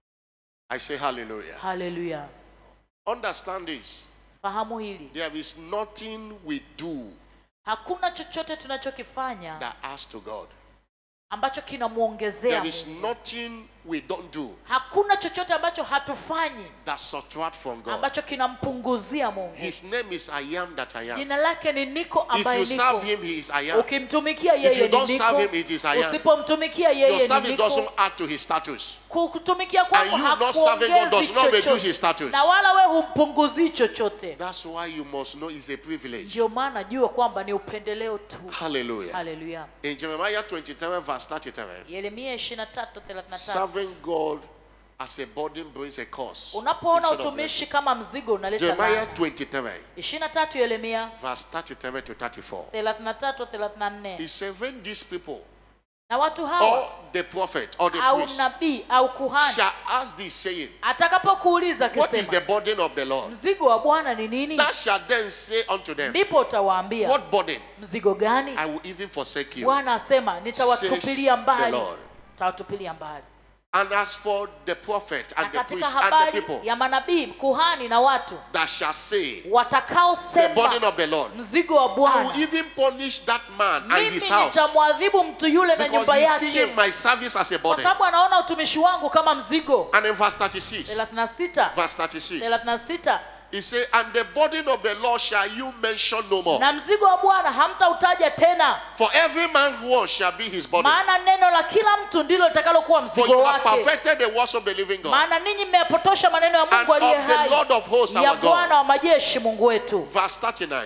I say hallelujah. haleluya Understand this. fahamu hili There is nothing we do hakuna chochote tunachokifanya that adds to God. ambacho kinamwongezea There is Mungu. nothing we don't do hakuna chochote ambacho hatufanyi that subtract from God. ambacho kinampunguzia mungu His name is I am that I am. jina lake ni niko If ambaye you serve niko him, he is I am. ukimtumikia If you yeye ni don't serve niko him, it is I am. usipomtumikia Your yeye ni service doesn't niko add to his status. kutumikia And kwako you not serving God does hakuongezi not reduce chochote his status. na wala we humpunguzii chochote That's why you must know it's a privilege. ndio maana jua kwamba ni upendeleo tu Hallelujah. haleluya In Jeremiah 23, verse 33, yeremia 23:33 serving God as a burden brings a curse. unapoona instead of utumishi kama mzigo unaleta Jeremiah laana 23, 23 yeremia verse 33 to 34. 33 34 He said, When these people, na watu hawa or the prophet, or the au priest, nabii au kuhani shall ask thee, saying, atakapokuuliza What is the akisema burden of the Lord? mzigo wa bwana ni nini Thou shalt then say unto them, ndipo utawaambia What burden? mzigo gani I will even forsake you. bwana asema nitawatupilia Says the mbali Lord. nitawatupilia mbali And as for the prophet na and the katika priest and the habari people ya manabii kuhani na watu that shall say, The watakaosema burden of the Lord, mzigo wa I will bwana even punish that man and mimi his house nitamwadhibu mtu yule na nyumba because he's seeing yake my service as a kwa burden. sababu anaona utumishi wangu kama mzigo And in verse 36, 36 verse 36, 36 he said, And the burden of the Lord shall you mention no more. na mzigo wa bwana hamtautaja tena For every man who shall be his burden. maana neno la kila mtu ndilo litakalokuwa For mzigo you have wake perfected the words of the living God maana ninyi mmeyapotosha maneno ya and mungu aliye of the hai Lord of hosts ya our bwana God. wa majeshi mungu wetu Verse 39.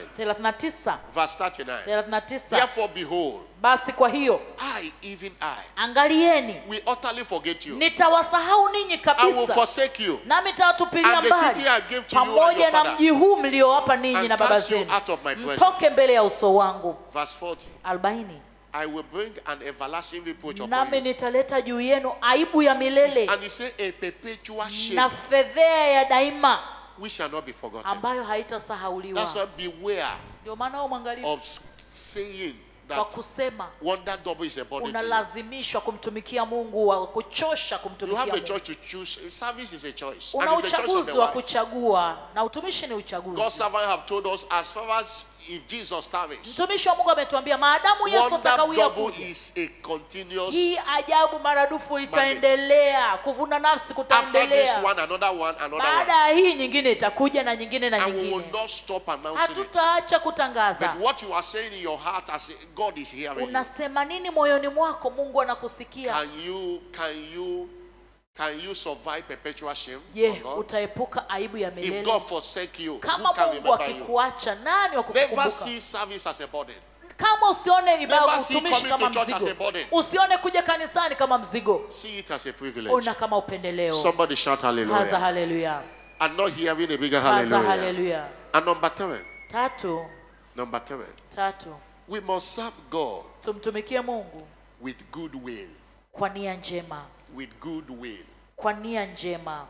39 Verse 39. 39 Therefore, behold, basi kwa hiyo I, even I, angalieni will utterly forget you. nitawasahau ninyi I will kabisa forsake you nami nitawatupilia And the city mbali I gave to you and pamoja your na father, mji huu mliowapa ninyi and na baba cast you zenu out of my presence. mtoke mbele ya uso wangu Verse 40. 40 I will bring an everlasting reproach upon nami you. nitaleta juu yenu aibu ya milele And he said, A perpetual shame na fedhea ya daima which shall not be forgotten. ambayo haitasahauliwa That's why beware ndio maana wewe mwangalifu of saying kwa that kusema wonder double is a burden to you. unalazimishwa kumtumikia mungu wa kuchosha You kumtumikia have a mungu choice to choose. Service is a choice. una And it's a choice of uchaguzi the wa wife. kuchagua na utumishi ni God's uchaguzi servant have told us as far as if Jesus tarries, mtumishi wa mungu ametuambia maadamu yesu wonder atakawia double kuja is a continuous. hii ajabu maradufu itaendelea kuvuna nafsi After this kutaendelea one, another one, another baada one. ya hii nyingine itakuja na nyingine na And we will nyingine not stop announcing it. hatutaacha kutangaza But what you are saying in your heart as God is hearing you. unasema nini moyoni mwako mungu anakusikia Can you can you can you survive perpetual shame? je from God? utaepuka aibu ya If milele God forsake you, kama who can mungu remember you? akikuacha nani wa Never kukukumbuka see service as a burden. kama usione ibada Never see utumishi coming kama to church as a mzigo burden. usione kuja kanisani kama mzigo See it as a privilege. ona kama upendeleo Somebody shout haza hallelujah. haleluya I'm not hearing a bigger haza hallelujah. haleluya And number three, tatu number three, tatu we must serve God tumtumikie mungu with good will. kwa nia njema With good will. kwa nia njema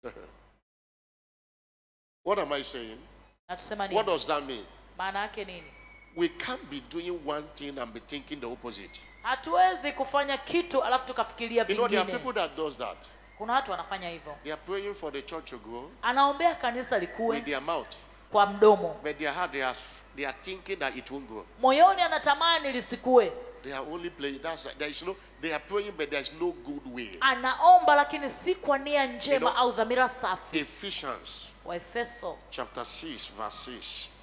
What am I saying? na tusema What nini does that mean? maana yake nini We can't be doing one thing and be thinking the opposite. hatuwezi kufanya kitu alafu tukafikiria You know, there are vingine people that does that. kuna watu wanafanya hivyo They are praying for the church to grow anaombea kanisa likuwe with their mouth, kwa mdomo but their heart they are they are thinking that it won't grow. moyoni anatamani lisikue They are only playing. That's there is no. They are praying, but there is no good will. anaomba lakini si kwa nia njema You know- au dhamira safi Ephesians waefeso chapter six, verse six.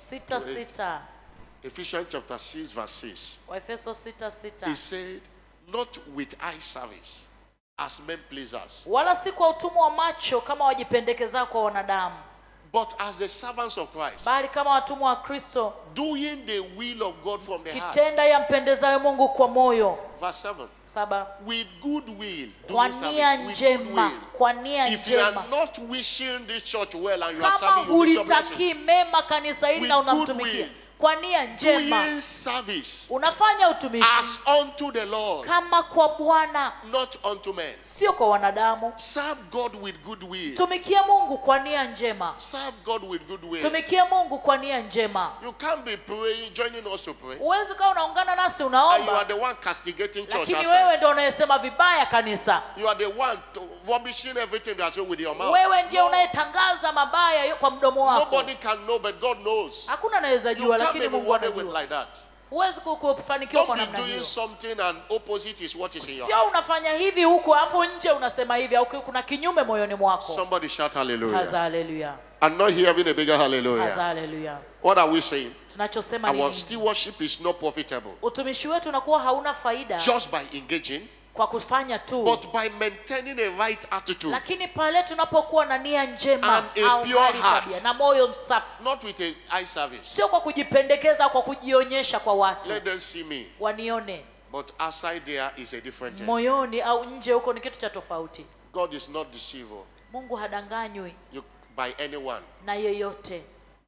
sita sita Ephesians chapter 6, verse 6. waefeso sita sita He said, Not with eye service as men pleasers, wala si kwa utumwa wa macho kama wajipendekezao kwa wanadamu but as the servants of Christ, bali kama watumwa wa kristo doing the will of God from the heart. kitenda yampendezayo mungu kwa moyo Verse 7. saba With good will, kwa doing nia service with good njema will. kwa nia If you are njema not wishing this church well and you are kama serving, you miss your blessing. hulitakii mema kanisa hili With na good unamtumikia will. kwa nia njema Doing service unafanya utumishi as unto the Lord, kama kwa bwana not unto men. sio kwa wanadamu Serve God with good will. tumikie mungu kwa nia njema Serve God with good will. tumikie mungu kwa nia njema You can't be praying, joining us to pray, huwezi ukawa unaungana nasi and you are unaomba the one castigating church lakini outside. wewe ndo unayesema vibaya kanisa You are the one to, rubbishing everything that's wrong with your mouth. wewe ndiye No, unayetangaza mabaya yo- kwa mdomo wako nobody can know, but God knows. hakuna anaweza You jua can't lakini be mungu rewarded with anajua like that. huwezi ku- kufanikiwa kwa Don't be namna doing hiyo something and opposite is what is in your sio unafanya hivi huku alafu nje unasema hivi au kuna kinyume moyoni mwako Somebody shout haza hallelujah. haleluya I'm not hearing a bigger haza hallelujah. haleluya What are we saying? tunachosema ni Our nini? stewardship is not profitable utumishi wetu unakuwa hauna faida just by engaging, kwa kufanya tu but by maintaining a right attitude, lakini pale tunapokuwa na nia njema And a au pure hali heart. tabia na moyo msafi not with a eye service. sio kwa kujipendekeza kwa kujionyesha kwa watu Let them see me, wanione but outside there is a different thing. moyoni au nje huko ni kitu cha tofauti God is not deceivable mungu hadanganywi you, by anyone. na yeyote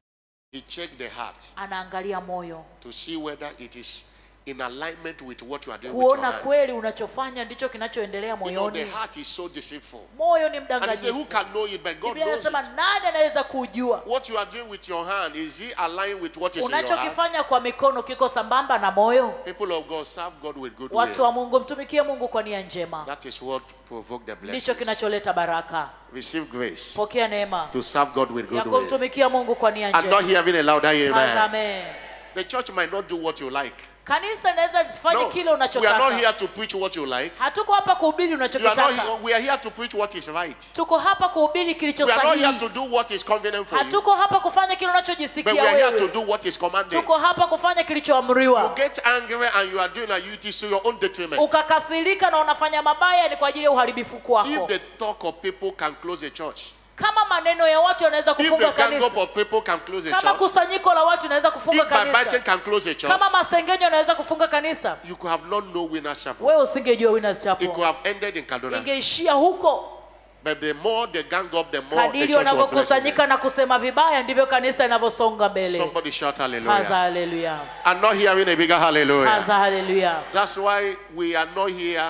He checked the heart anaangalia moyo to see whether it is in alignment with what you are doing with your kuona hand. kweli unachofanya ndicho kinachoendelea You know, the moyoni heart is so deceitful. moyo ni And he said, Who mdanganyifu can know it? But God biblia knows inasema it. nani anaweza kujua What you are doing with your hand, is it aligned with what is in your heart? unachokifanya kwa mikono kiko sambamba na moyo People of God serve God with good watu will. wa mungu mtumikie mungu kwa nia njema That is what provoked the ndicho blessing. kinacholeta baraka Receive grace pokea neema to serve God with ya good will. kumtumikia mungu kwa nia I'm not njema hearing a louder amen. Amen. The church might not do what you like. kanisa linaweza lisifanye No, kile we are not unachotaka here to preach what you like. hatuko hapa kuhubiri You are not unachokitaka here, we are here to preach what is right. tuko hapa kuhubiri kilicho We are not here sahihi to do what is convenient for you, hatuko hapa kufanya kile but we unachojisikia are here to wewe do what is commanded. tuko hapa kufanya You kilichoamriwa get angry and you are doing a it is to your own detriment. ukakasirika na unafanya mabaya ni kwa ajili ya uharibifu If kwako the talk of people can close a church, kama maneno ya watu yanaweza if kufunga the gang up kanisa of people can close a kama church, kusanyiko la watu inaweza if kufunga backbiting kanisa can close a church, kama masengenyo yanaweza kufunga kanisa you could have not known Winners Chapel. wewe usingejua winners It chapel could have ended in Kaduna. ingeishia huko But the more they gang up, the more the kadiri church was blessed. wanavyokusanyika na kusema vibaya ndivyo kanisa linavyosonga mbele Somebody shout haza hallelujah. haleluya I'm not hearing a bigger hallelujah. haza haleluya That's why we are not here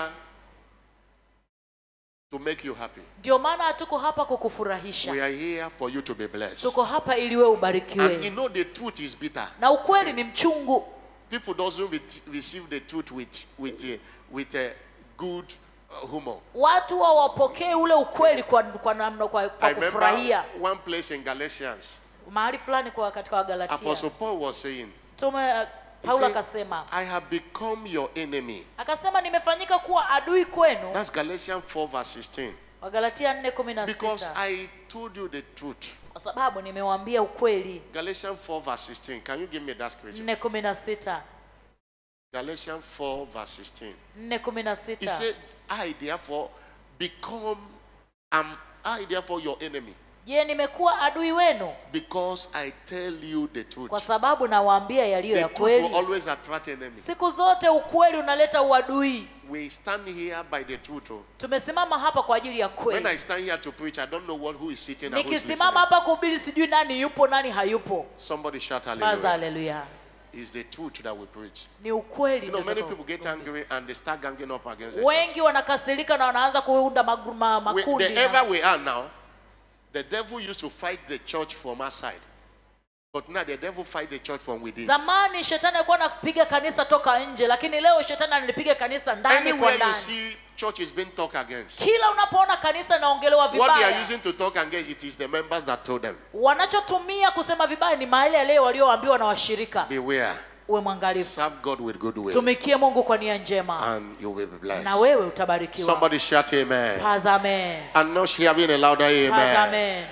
to make you happy. ndio maana hatuko hapa We kukufurahisha are here for you to be blessed. tuko hapa ili wewe And you ubarikiwe know the truth is bitter. na ukweli ni mchungu People doesn't re- receive the truth with with a, with a good uh, humor. watu hawapokee ule ukweli kwa, kwa namna kwa, I kwa remember kufurahia one place in Galatians. mahali fulani kwa katika wagalatia Apostle Paul was saying, tume uh, he paulo said, akasema I have become your enemy. akasema nimefanyika kuwa adui kwenu That's Galatians 4 verse 16. wagalatia 4 kumi na Because sita I told you the truth. kwa sababu nimewaambia ukweli Galatians 4 verse 16. Can you give me that scripture? 4 kumi na sita Galatians 4 verse 16. 4 kumi na He sita said, I therefore become, am I therefore your enemy? je nimekuwa adui wenu Because I tell you the truth. kwa sababu nawaambia yaliyo The ya truth will kweli always attract enemy. siku zote ukweli unaleta uadui We stand here by the truth. oh. tumesimama hapa kwa ajili ya When kweli I stand here to preach, I don't know what who is sitting and who is nikisimama listening. hapa kuhubiri sijui nani yupo nani hayupo Somebody shout kaza hallelujah. haleluya It's the truth that we preach. ni ukweli You know, many ndio people get angry and they start ganging up against the church. wengi wanakasirika na wanaanza kuunda magru- ma, We, makundi the na- ever we are now, the devil used to fight the church from outside. But now the devil fight the church from within. zamani shetani alikuwa anapiga kanisa toka nje lakini leo shetani analipiga kanisa ndani kwa Anywhere you ndani see church is being talked against, kila unapoona kanisa inaongelewa what they are vibaya using to talk against, it is the members that told them. wanachotumia kusema vibaya ni mahali yale walioambiwa na washirika Beware. uwe mwangalifu Serve God with good will. tumikie mungu kwa nia njema And you will be na blessed. wewe utabarikiwa Somebody shout amen. Paz amen I'm not hearing a louder Paz amen. amen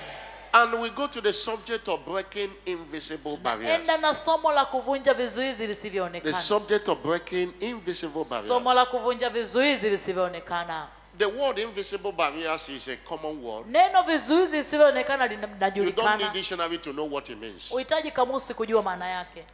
And we go to the subject of breaking invisible barriers. enda na somo la kuvunja vizuizi The visivyoonekana subject of breaking invisible somo barriers. la kuvunja vizuizi visivyoonekana The word invisible barriers is a common word. neno vizuizi visivyoonekana lina- You don't need linajulikana dictionary to know what it means. uhitaji kamusi kujua maana yake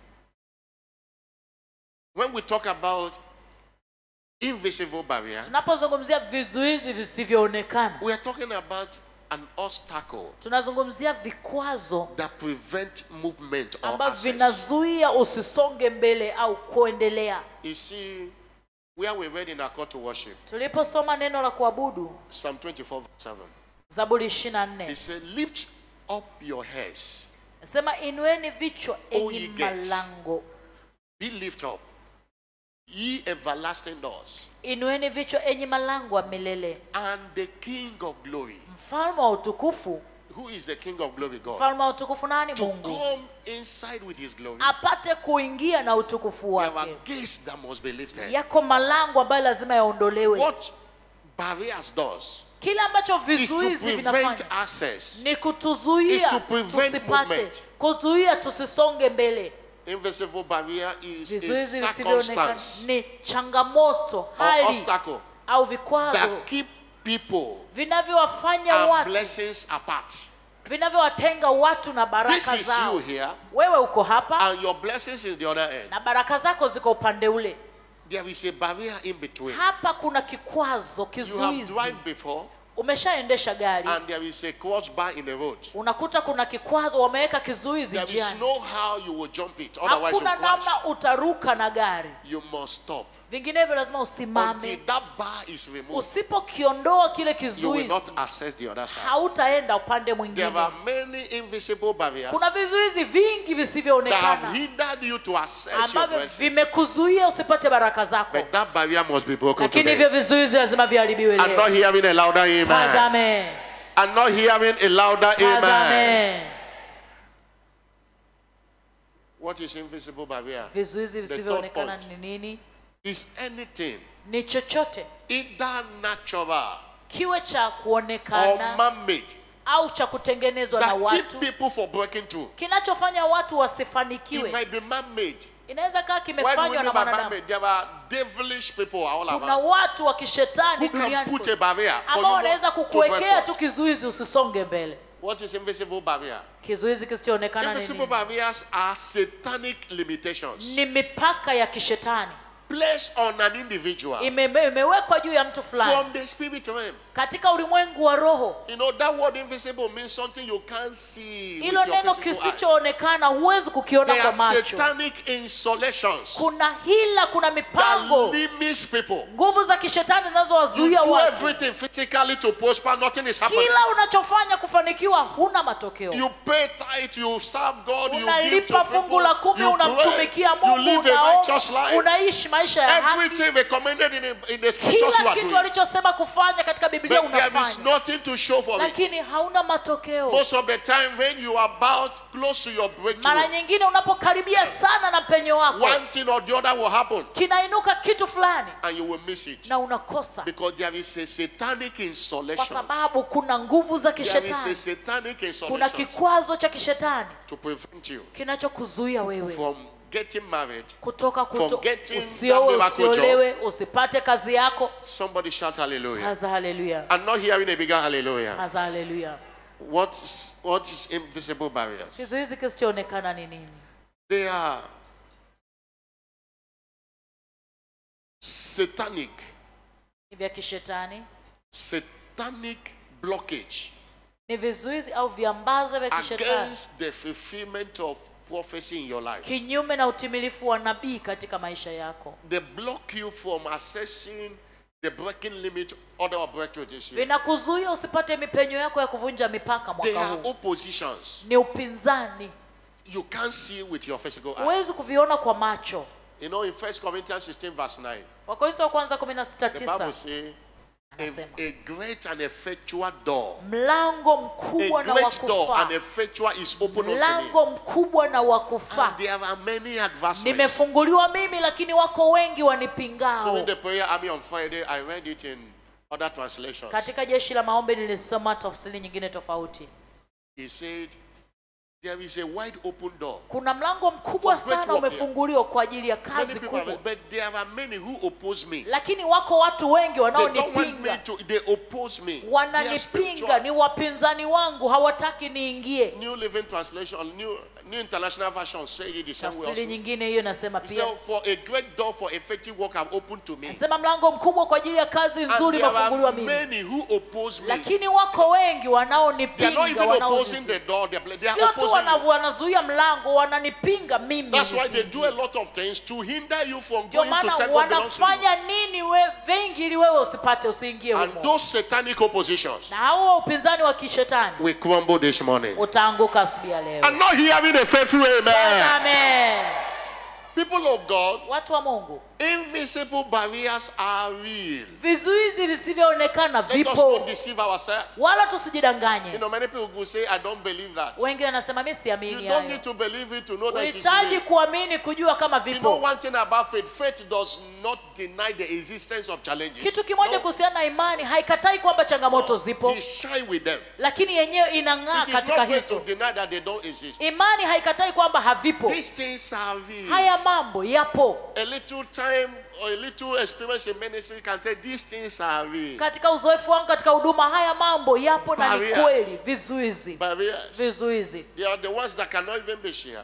When we talk about invisible barrier, tunapozungumzia vizuizi visivyoonekana we are talking about an obstacle tunazungumzia vikwazo that prevent movement or ambavyo access. vinazuia usisonge mbele au kuendelea You see, where we read in our call to worship, tuliposoma neno la kuabudu Psalm 24, verse 7, zaburi 24 he said, Lift up your heads, nasema inueni vichwa O enyi ye gates. malango be lift up, ye everlasting doors, inueni vichwa enyi malango wa milele and the King of glory. mfalme wa utukufu Who is the King of glory? God. mfalme wa utukufu nani To mungu come inside with his glory, apate kuingia na utukufu there wake are gates that must be lifted. yako malango ambayo lazima yaondolewe What barriers does kile ambacho is to vizuizi prevent vinafanya access. ni Is kutuzuia to prevent tusipate movement. kuzuia tusisonge mbele Invisible barrier is a vizuizi visivyoonekana circumstance ni changamoto or hali obstacle au vikwazo that keep people vinavyowafanya and watu blessings apart. vinavyowatenga watu na This baraka is you zao here, wewe uko hapa and your blessings is the other end. na baraka zako ziko upande ule There is a barrier in between. hapa kuna kikwazo You have kizuizi drive before, umeshaendesha gari and there is a crossbar in the road. unakuta kuna kikwazo wameweka kizuizi There is njiani no how you will jump it, otherwise you hakuna crash. namna utaruka na gari You must stop vinginevyo lazima until usimame that bar is removed. usipokiondoa kile You will kizuizi not access the other side. hautaenda upande There mwingine are many invisible barriers kuna vizuizi vingi that have visivyoonekana hindered you to access your ambavyo blessings. vimekuzuia usipate baraka zako But that barrier must be broken lakini today. hivyo vizuizi lazima viharibiwe I'm not leo hearing a louder amen. tazame I'm not hearing a louder amen. tazame What is invisible barrier? vizuizi third visivyoonekana point. ni nini Is anything ni chochote either natural kiwe cha or kuonekana man-made au cha kutengenezwa na that keep watu people from breaking through? kinachofanya watu It wasifanikiwe might be man-made. inaweza kaa Why do we kimefanywa mean na by mwanadamu man-made? There are devilish people all kuna around watu wa who kishetani can duniani put kote a barrier for ambao you wanaweza not to break kukuwekea tu forth. kizuizi usisonge mbele What is invisible barrier? kizuizi kisichoonekana ni Invisible nini? barriers are satanic limitations ni mipaka ya kishetani placed on an individual Ime- imewekwa juu ya mtu fulani from the spirit realm. katika ulimwengu wa roho You know, that word invisible means something you can't see with hilo your neno physical eye. kisichoonekana huwezi kukiona There kwa are macho satanic insolations kuna hila kuna that mipango limits people. nguvu za kishetani You zinazowazuia do watu everything physically to prosper, nothing is happening. kila unachofanya kufanikiwa huna matokeo You pay tithe, you serve God, you give to unalipa fungu la people, kumi you unamtumikia pray, you mungu live a righteous unaomba life. unaishi maisha ya haki Everything recommended in the, in the scriptures you kila are kitu doing. alichosema kufanya katika biblia But there is unafanya nothing to show for it. lakini hauna matokeo Most of the time when you are about close to your mara breakthrough, nyingine unapokaribia sana na mpenyo wako one thing or the other will happen kinainuka kitu fulani and you will miss it. na unakosa Because there is a satanic kwa insolation. sababu kuna nguvu za There is a kishetani satanic kuna insolation kikwazo cha kishetani to prevent you kinachokuzuia wewe from getting married. kutoka kuto, from getting that usiowe miracle job. usiolewe usipate kazi yako Somebody shout hallelujah. kaza haleluya I'm not hearing a bigger hallelujah. kaza haleluya What is, what is invisible barriers? kizuizi kisichoonekana ni nini They are satanic, ni vya kishetani satanic blockage ni vizuizi au viambazo vya kishetani against the fulfillment of prophecy in your life. kinyume na utimilifu wa nabii katika maisha yako They block you from accessing the breaking limit of our breakthrough this year. vinakuzuia usipate mipenyo yako ya kuvunja mipaka They mwaka are huu oppositions. ni upinzani You can't see with your physical eye. huwezi kuviona kwa macho You know, in 1 Corinthians 16, verse 9, wakorintho wa kwanza 16 the Bible tisa says, a, anasema a great and effectual door, mlango a mkubwa na great door and wakufaa effectual is open unto me. mlango mkubwa na wakufaa And there are many adversaries. nimefunguliwa mimi lakini wako wengi wanipingao During the prayer army on Friday, I read it in other translations. katika jeshi la maombi nilisoma tafsiri nyingine tofauti He said, There is a wide open door. kuna mlango mkubwa For great sana work, yeah. umefunguliwa kwa ajili ya Many kazi people kubwa are, but there are many who oppose me. lakini wako watu wengi They don't want me wanaonipinga to, they oppose me. They are wananipinga spiritual. ni wapinzani wangu hawataki niingie New Living Translation, New, New International Version say it the same way tafsiri also. nyingine hiyo inasema pia So for a great door for effective work have opened to me. nasema mlango mkubwa kwa ajili ya kazi And nzuri there imefunguliwa are mimi many who oppose me. lakini wako wengi They are not wanaonipinga even opposing wanaonizuia. the door. They are, they are sio tu opposing wana- you. wanazuia mlango wananipinga mimi That's why they nisiingie. do a lot of things to hinder you from ndio going to maana take what belongs to you. wanafanya nini we, vengi ili wewe usipate usiingie And humo those satanic oppositions na hao upinzani wa kishetani will crumble this morning. utaanguka asubuhi ya leo I'm not hearing a faithful amen. Amen. People of God, watu wa mungu invisible barriers are real. vizuizi visivyoonekana Let us vipo not deceive ourselves. wala You tusijidanganye know, many people will say, I don't believe that. wengi wanasema mi You siamini don't hayo need to believe it to know that it is uhitaji real. kuamini kujua kama You know vipo one thing about faith, faith does not deny the existence of challenges. kitu kimoja No. kuhusiana na imani haikatai kwamba changamoto zipo He shine with them. lakini yenyewe inang'aa It is katika not faith to hizo deny that they don't exist. imani haikatai kwamba havipo These things are real. haya mambo yapo A little time or a little experience in ministry can tell these things are real. katika uzoefu wangu katika huduma haya mambo yapo na ni Barriers. kweli vizuizi Barriers. vizuizi They are the ones that cannot even be shared.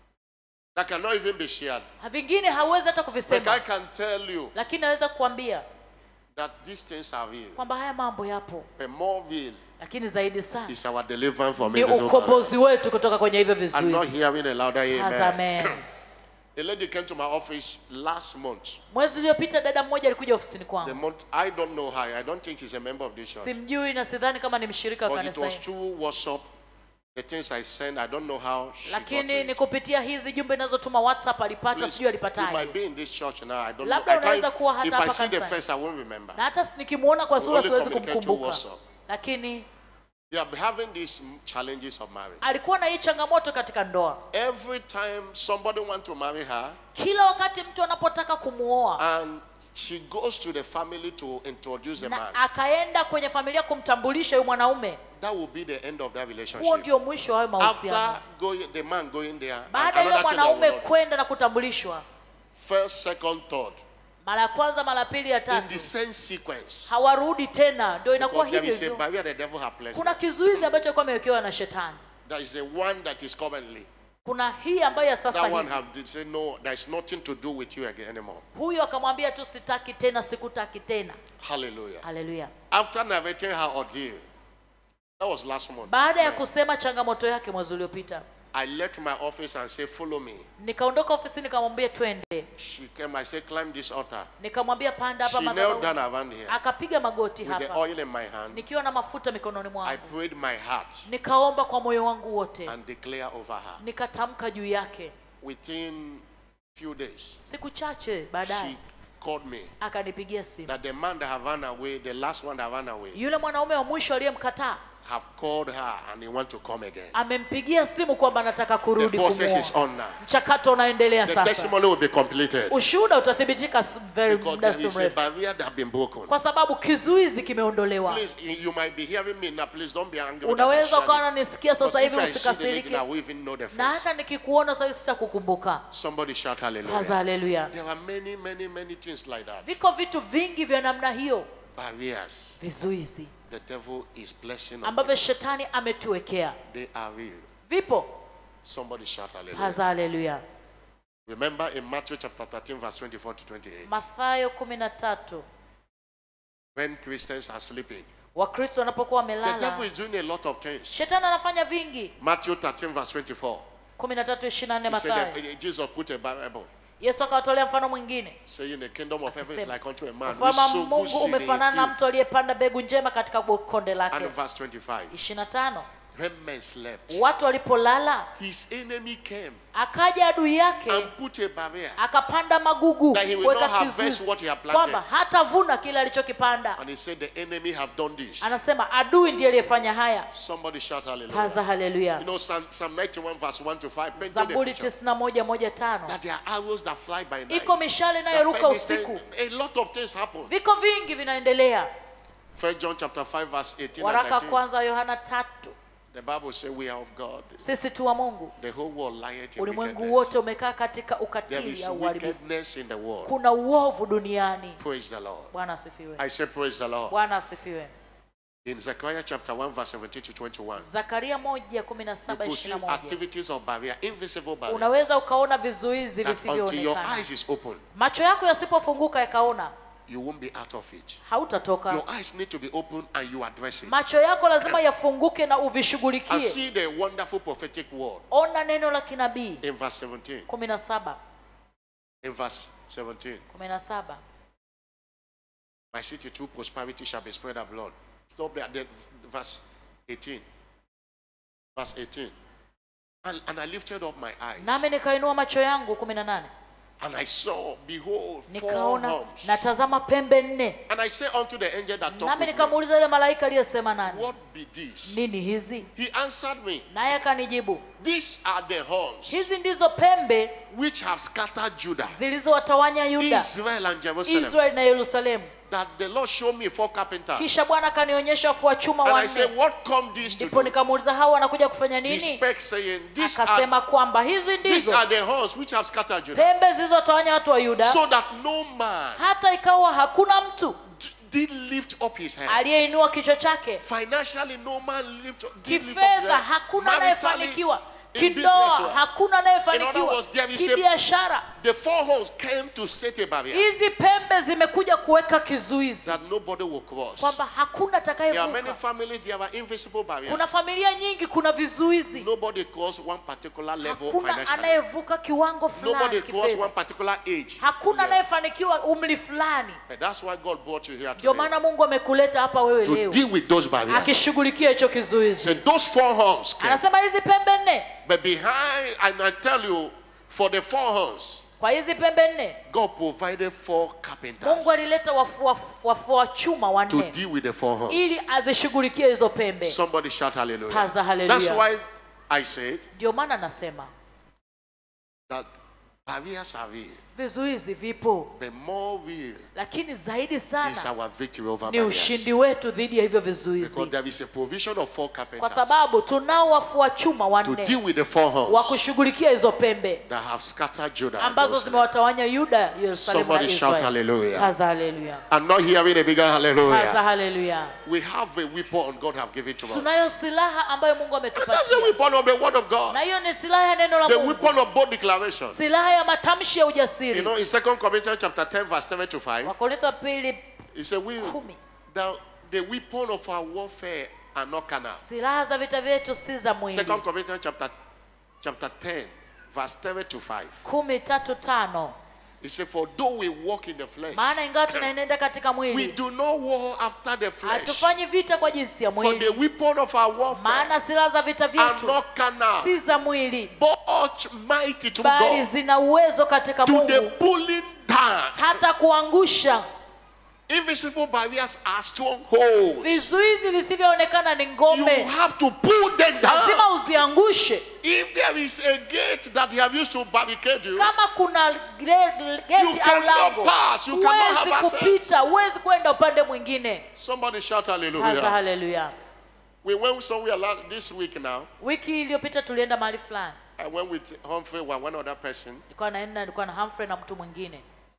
That cannot even be shared. vingine hawezi hata But I kuvisema can tell you lakini naweza kukuambia that these things are real. kwamba haya mambo yapo But more real lakini zaidi sana is our deliverance from ni invisible ukombozi barriers. wetu kutoka kwenye hivyo I'm not vizuizi hearing a louder Kaza amen. amen. A lady came to my office last month. mwezi uliopita dada mmoja alikuja ofisini The kwangu month I don't know her. I don't think she's a member of this church. simjui na sidhani kama ni mshirika wa But it kanisa was hili through WhatsApp. The things I sent, I don't know how she got lakini it. ni kupitia hizi jumbe inazotuma whatsapp alipata Please, sijui you alipataje might be in this church now. I don't Labda know. I unaweza can't, kuwa hata if I hapa see the kanisani. face, I won't remember. na hata nikimwona kwa We sura only siwezi communicate through kumkumbuka WhatsApp. lakini They are having these mm, challenges of marriage. alikuwa na hii changamoto katika ndoa Every time somebody wants to marry her, kila wakati mtu anapotaka kumuoa and she goes to the family to introduce a man, na akaenda kwenye familia kumtambulisha huyu mwanaume that will be the end of that huo relationship. ndio mwisho wa hayo mahusiano After going, the man going there, and baada ya yule another thing they will mwanaume not- kwenda na kutambulishwa first, second, third, mara ya kwanza mara ya pili ya in tatu the same sequence. hawarudi tena ndio inakuwa Because there hivyo is a hivyo barrier the devil has placed. kuna there. kizuizi ambacho alikuwa amewekewa na shetani There is a one that is currently. kuna hii ambayo ya sasa That one hivi have did say no. There is nothing to do with you again anymore. huyu akamwambia tu sitaki tena sikutaki tena Hallelujah. haleluya After narrating her ordeal, that was last month. baada ya Yeah. kusema changamoto yake mwezi uliopita I left my office and said, "Follow me." nikaondoka ofisini nikamwambia twende She came. I said, "Climb this altar." nikamwambia panda hapa She knelt down madhabahu around here akapiga magoti with the hapa oil in my hand. nikiwa na mafuta mikononi I mwangu prayed my heart nikaomba kwa moyo wangu wote and declare over her. nikatamka juu yake Within few days, siku chache she baadaye called me akanipigia simu that the man that have run away, the last one that ran away, yule mwanaume wa mwisho aliyemkataa have called her and he want to come again. amempigia simu kwamba anataka The kurudi process is kumuoa on now. mchakato unaendelea The sasa testimony will be completed ushuhuda utathibitika s- very because muda there si is a mrefu barrier that have been broken. kwa sababu kizuizi kimeondolewa Please, you might be hearing me now. Please don't be angry. that I unaweza shared ukawa it. unanisikia Because sasa hivi if I see the lady usikasirike now, we even know the na face. hata nikikuona sasa hivi sitakukumbuka Somebody shout kaza hallelujah. haleluya There are many, many, many things like that. viko vitu vingi vya namna hiyo Barriers. vizuizi The devil is blessing us. ambavyo shetani ametuwekea They are real. vipo Somebody shout hallelujah. kaza haleluya Remember in Matthew chapter 13, verse 24 to 28, mathayo kumi na tatu when Christians are sleeping, wakristo wanapokuwa the devil wamelala is doing a lot of things. shetani anafanya vingi Matthew 13, verse 24. kumi na tatu ishirini na nne He said mathayo that Jesus put a Bible yesu akawatolea mfano mwingine saying the kingdom of heaven is Akasema, like unto a man who ufalme wa sowed good mungu seed in his umefanana na field. mtu aliyepanda mbegu njema katika konde And lake verse 25. ishirini na tano When men slept, watu walipolala his enemy came akaja adui yake and put a barrier akapanda magugu that he will kuweka not harvest kizuizi what he had kwamba planted. hatavuna kile alichokipanda And he said, The enemy have done this. anasema adui ndiye aliyefanya haya Somebody shout hallelujah. kaza You haleluya know, Psalm, Psalm 91, verse 1 to 5, painted a zaburi picture tisini na moja moja tano that there are arrows that fly by night. iko mishale That inayoruka when they say- usiku A lot of things happen. viko vingi vinaendelea First John chapter 5, verse 18 and waraka 19. kwanza wa yohana tatu The Bible says we are of God. sisi tu wa mungu The whole world lieth in ulimwengu wickedness. wote umekaa katika There ukatili is au uharibifu wickedness in the world. kuna uovu duniani Praise the Lord. bwana asifiwe I say praise the Lord. bwana asifiwe In Zechariah chapter 1, verse 17 to 21, zakaria moja kumi na you saba could see ishirini na moja activities of barrier, invisible barrier. unaweza ukaona vizuizi That until your visivyoonekana eyes is open, macho yako yasipofunguka yakaona you won't be out of it. hautatoka Your eyes need to be open and you address it. macho yako lazima yafunguke na And uvishughulikie see the wonderful prophetic word ona neno la kinabii in verse 17. kumi na saba In verse 17. kumi na saba My city through prosperity shall be spread abroad. Stop there. Then verse 18. Verse 18. And, and I lifted up my eyes, nami nikainua macho yangu kumi na nane and I saw, behold, four nikaona horns. natazama pembe nne And I said unto the angel that talked nami with me, nikamuuliza yule malaika aliyesema nani What be this? nini hizi He answered me, naye akanijibu These are the horns hizi ndizo pembe which have scattered Judah, zilizowatawanya yuda Israel, and Jerusalem. israeli na yerusalemu That the Lord showed me four carpenters. kisha bwana akanionyesha wafua chuma And I said, wanne What come these to ndipo do? nikamuuliza hawa wanakuja kufanya He nini spake, saying, These are, akasema kwamba hizi these ndizo are the horns which have scattered Judah. pembe zilizotawanya watu wa yuda So that no man hata ikawa hakuna mtu did lift up his head. aliyeinua kichwa chake Financially, no man lift up, did lift up his kifedha head. hakuna Maritally, anayefanikiwa in kindoa business, hakuna In other anayefanikiwa words, there is a- kibiashara the four horns came to set a barrier hizi pembe zimekuja kuweka kizuizi that nobody will cross. kwamba hakuna There are many atakayevuka families, there are invisible barriers. kuna familia nyingi kuna vizuizi Nobody cross one particular level hakuna financially. anayevuka kiwango Nobody fulani cross one kifedha particular age. hakuna Yeah. anayefanikiwa umri fulani And that's why God brought you here ndio today. maana mungu amekuleta hapa wewe To leo deal with those barriers. akishughulikia hicho kizuizi So those four horns came. anasema hizi pembe nne But behind, and I tell you, for the four horns, kwa hizi pembe nne God provided four carpenters mungu alileta wafua wafua chuma to wanne deal with the four horns. ili azishughulikie hizo pembe Somebody shout hallelujah. Paza hallelujah. That's why I said ndio maana nasema that barriers are real. vizuizi vipo The more real lakini zaidi is sana our victory over ni barriers. ushindi wetu dhidi ya hivyo Because vizuizi there is a provision of four kwa carpenters sababu tunao wafua chuma to wanne deal with the four wa horns kushughulikia hizo pembe that have scattered Judah. and ambazo Jerusalem. zimewatawanya yuda yerusalemu na Somebody shout israeli hallelujah. haza haleluya I'm not hearing a bigger haza hallelujah. haleluya We have a weapon God have given to us. tunayo silaha ambayo mungu And that's the ametupatia weapon of the word of na God. hiyo ni silaha ya neno la The mungu weapon of bold declaration. silaha ya matamshi ya You ujasiri know, in Second Corinthians chapter 10, verse 7 to 5, wakorintho wa pili he said, We kumi the, the weapon of our warfare are not carnal. silaha za vita vyetu si za mwili Second Corinthians chapter chapter 10, verse 7 to 5. kumi tatu tano He said, For though we walk in the flesh, maana ingawa tunaenenda katika we mwili do not war after the flesh. hatufanyi vita kwa jinsi ya For the mwili weapon of our warfare maana silaha za vita are vyetu not carnal, si za mwili but mighty to bali God, zina uwezo katika to the mungu pulling down. hata kuangusha Invisible barriers are strongholds. vizuizi visivyoonekana ni You ngome have to pull them down. lazima uziangushe If there is a gate that they have used to barricade you, kama kuna gre- You geti au cannot lango pass, you cannot huwezi have access. kupita huwezi kwenda upande mwingine somebody shout haza hallelujah. haleluya We went somewhere last, this week now. wiki iliyopita tulienda mahali fulani I went with Humphrey and one other person. nilikuwa naenda nilikuwa na Humphrey na mtu mwingine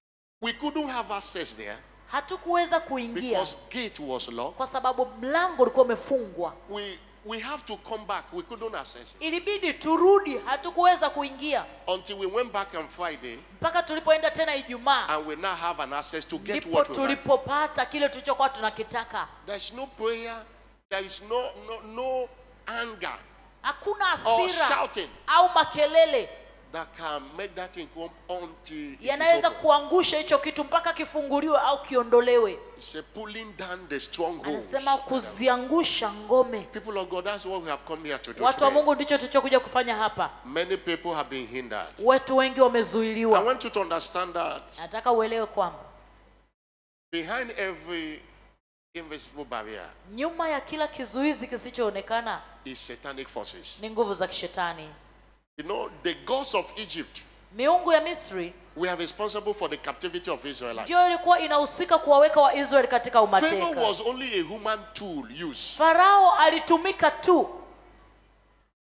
We couldn't have access there hatukuweza kuingia because gate was locked. kwa sababu mlango ulikuwa umefungwa We we have to come back. We couldn't access it ilibidi turudi hatukuweza kuingia until we went back on Friday mpaka tulipoenda tena ijumaa and we now have an access to get ndipo what we want. tulipopata kile tulichokuwa tunakitaka There's no prayer. There is no no no anger hakuna or hasira shouting au makelele that can make that thing come until it is yanaweza open. kuangusha hicho kitu mpaka kifunguliwe au kiondolewe It's a pulling down the strongholds. anasema kuziangusha ngome People of God, that's what we have come here to do. watu wa today. mungu ndicho tulichokuja kufanya hapa Many people have been hindered. watu wengi I wamezuiliwa want you to understand that nataka uelewe kwamba behind every invisible barrier nyuma ya kila kizuizi kisichoonekana is satanic forces. ni nguvu za kishetani You know, the gods of Egypt miungu ya misri were responsible for the captivity of Israelites. ndiyo ilikuwa inahusika kuwaweka waisraeli katika Pharaoh umateka was only a human tool used farao alitumika tu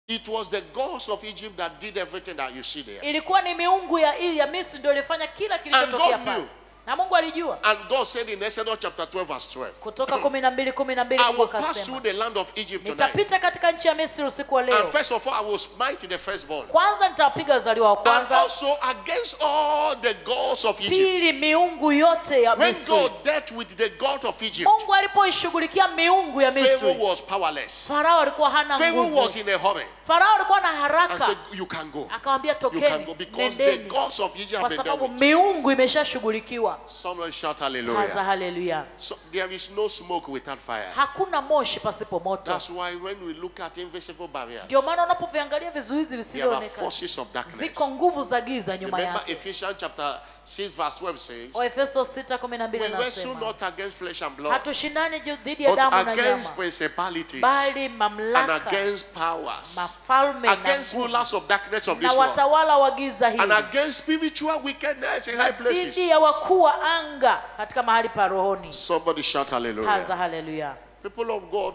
It was the gods of Egypt that did everything that you see there. ilikuwa ni miungu ya, ya misri ndio ilifanya kila kilichotokea God pale knew. na mungu alijua And God said in Exodus chapter 12, verse 12, kutoka kumi na mbili kumi na mbili I mungu will pass akasema through the land of Egypt tonight. nitapita katika nchi ya misri usiku wa And leo first of all, I will smite the firstborn. kwanza nitawapiga wazaliwa wa And kwanza also against all the gods of Egypt. pili miungu yote ya When misri God dealt with the God of Egypt, mungu alipoishughulikia miungu ya Pharaoh misri was powerless. farao alikuwa hana Pharaoh nguvu was in a hurry farao alikuwa na and haraka said, You can go. akawambia You can go tokeni because the nendeni gods of Egypt kwa have been sababu dealt with. miungu imeshashughulikiwa Someone shout kaza hallelujah. haleluya So there is no smoke without fire. hakuna moshi pasipo moto That's why when we look at invisible barriers, ndio maana unapoviangalia vizuizi there are visivyoonekana forces of darkness. ziko nguvu za giza nyuma Remember yake Ephesians chapter 6 verse 12 says, waefeso 6:12 We wrestle nasema not against flesh and blood, hatushindani ju- dhidi ya but damu na against nyama principalities bali and mamlaka against powers, mafalme na against nguvu, rulers of darkness of na this world, watawala wa giza and hili against spiritual wickedness in high places. dhidi ya wakuu wa anga katika mahali pa rohoni Somebody shout kaza hallelujah. haleluya People of God,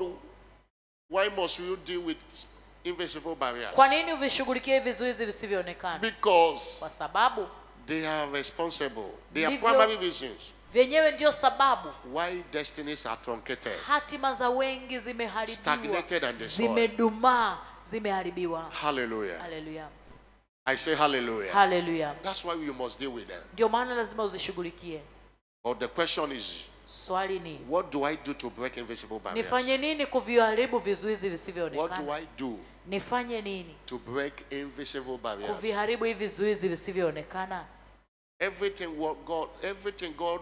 why must you deal with invisible barriers? kwa nini uvishughulikie hivi vizuizi visivyoonekana Because kwa sababu they are responsible. They are Ndivyo- primary reasons vyenyewe ndio sababu why destinies are truncated. hatima za wengi zimeharibiwa Stagnated and destroyed. zimedumaa zimeharibiwa Hallelujah. haleluya I say hallelujah. haleluya That's why you must deal with them. ndio maana lazima uzishughulikie But the question is, swali ni what do I do to break invisible barriers? nifanye nini kuviharibu vizuizi What do visivyoonekana I do nifanye nini to break invisible barriers? kuviharibu hivi vizuizi visivyoonekana Everything what God, everything God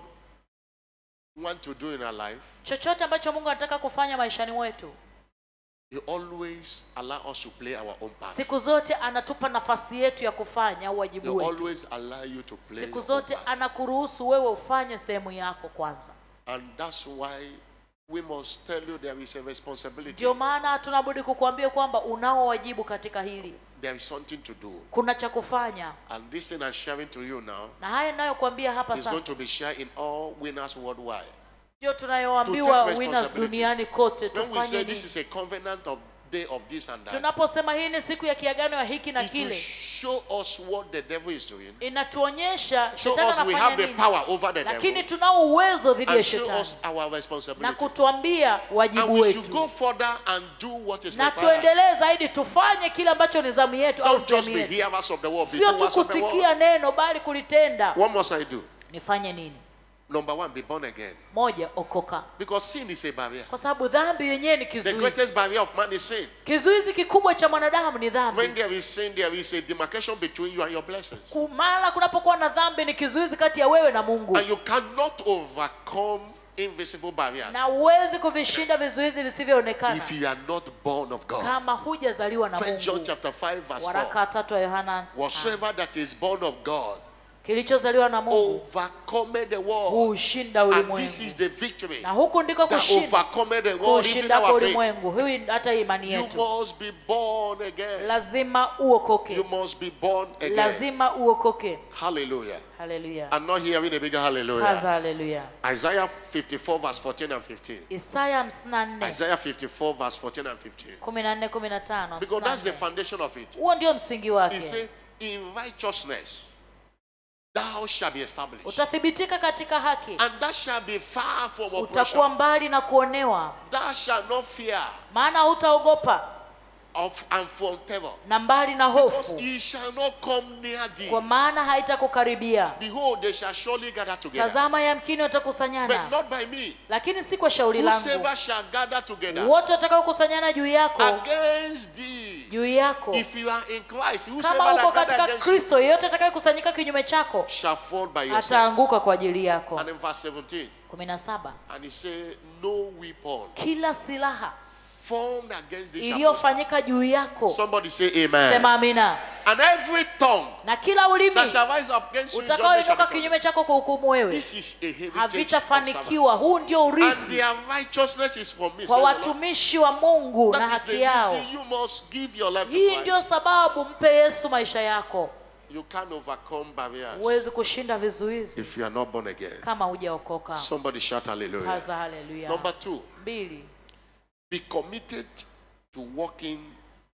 want to do in our life, chochote ambacho mungu anataka kufanya maishani mwetu He always allow us to play our own part. siku zote anatupa nafasi yetu ya kufanya au He wajibu wetu always allow you to play siku your own zote part. anakuruhusu wewe ufanye sehemu yako kwanza And that's why we must tell you there is a responsibility. ndio maana tunabudi kukuambia kwamba unao wajibu katika hili There is something to do. kuna cha kufanya And this thing I'm sharing to you now na haya ninayokuambia hapa is going sasa to be shared in all winners worldwide. ndio To tunayoambiwa take winners responsibility. duniani kote When we tufanye say nini this is a covenant of day of this and that, tunaposema hii ni siku ya kiagano ya hiki na it will kile show us what the devil is doing. inatuonyesha Show shetani us we have anafanya the nini power over the lakini devil. tunao uwezo dhidi ya And show shetani us our na responsibility. kutuambia And wajibu we should go wetu further and do what is na required. tuendelee zaidi tufanye kile ambacho ni zamu yetu au Don't just sehemu be yetu hearers of the word, be sio tu doers of the kusikia word. neno bali kulitenda What must I do? nifanye nini Number one, be born again. moja okoka Because sin is a barrier. kwa sababu dhambi yenyewe ni The kizuizi greatest barrier of man is sin. kizuizi kikubwa cha mwanadamu ni When dhambi there is sin, there is a demarcation between you and your blessings. kumala kunapokuwa na dhambi ni kizuizi kati ya wewe na mungu And you cannot overcome invisible barriers na huwezi kuvishinda vizuizi visivyoonekana if you are not born of God. kama hujazaliwa na First John mungu chapter 5, verse 4. waraka tatu wa yohana Whatsoever that is born of God kilichozaliwa na mungu overcome the world. huushinda And ulimwengu this is the victory na huku ndiko that kushinda overcome the world, even kushinda kwa our faith. ulimwengu hii hata imani You yetu must be born again. lazima You uokoke must be born again. lazima uokoke Hallelujah. haleluya I'm not hearing a bigger hallelujah. kaza haleluya Isaiah 54, verse 14 and 15. isaya 54 Isaiah 54, verse 14 and 15. 14 15 Because that's the 54. foundation of it. huo ndio msingi He wake said, In righteousness thou shalt be established, utathibitika katika haki and that shall be far from utakuwa oppression. mbali na kuonewa Thou shalt not fear maana hutaogopa of and from terror. na mbali na Because hofu he shall not come near thee. kwa maana haitakukaribia Behold, they shall surely gather together. tazama yamkini But watakusanyana not by me. lakini si kwa shauri langu Whosoever shall gather together wote watakaokusanyana juu yako against thee. juu yako If you are in Christ, kama whosoever uko that gather katika against you kristo yeyote atakayekusanyika kinyume chako shall fall by yourself. ataanguka kwa ajili yako And in verse 17, 17 and he said, No weapon kila silaha formed against thee shall prosper. iliyofanyika juu yako Somebody say amen. sema amina And every tongue na kila ulimi that shall rise up against you, judgment shall utakaoinuka be condemned. kinyume chako kwa hukumu wewe This is a heritage of servants. havitafanikiwa huu ndio And urithi their righteousness is from me. kwa says the Lord. watumishi wa mungu na That is the haki yao reason you must give your life to hii Christ. ndio sababu mpe yesu maisha yako You can't overcome barriers huwezi kushinda vizuizi if you are not born again. kama hujaokoka Somebody shout hallelujah. kaza haleluya Number two, mbili be committed to walking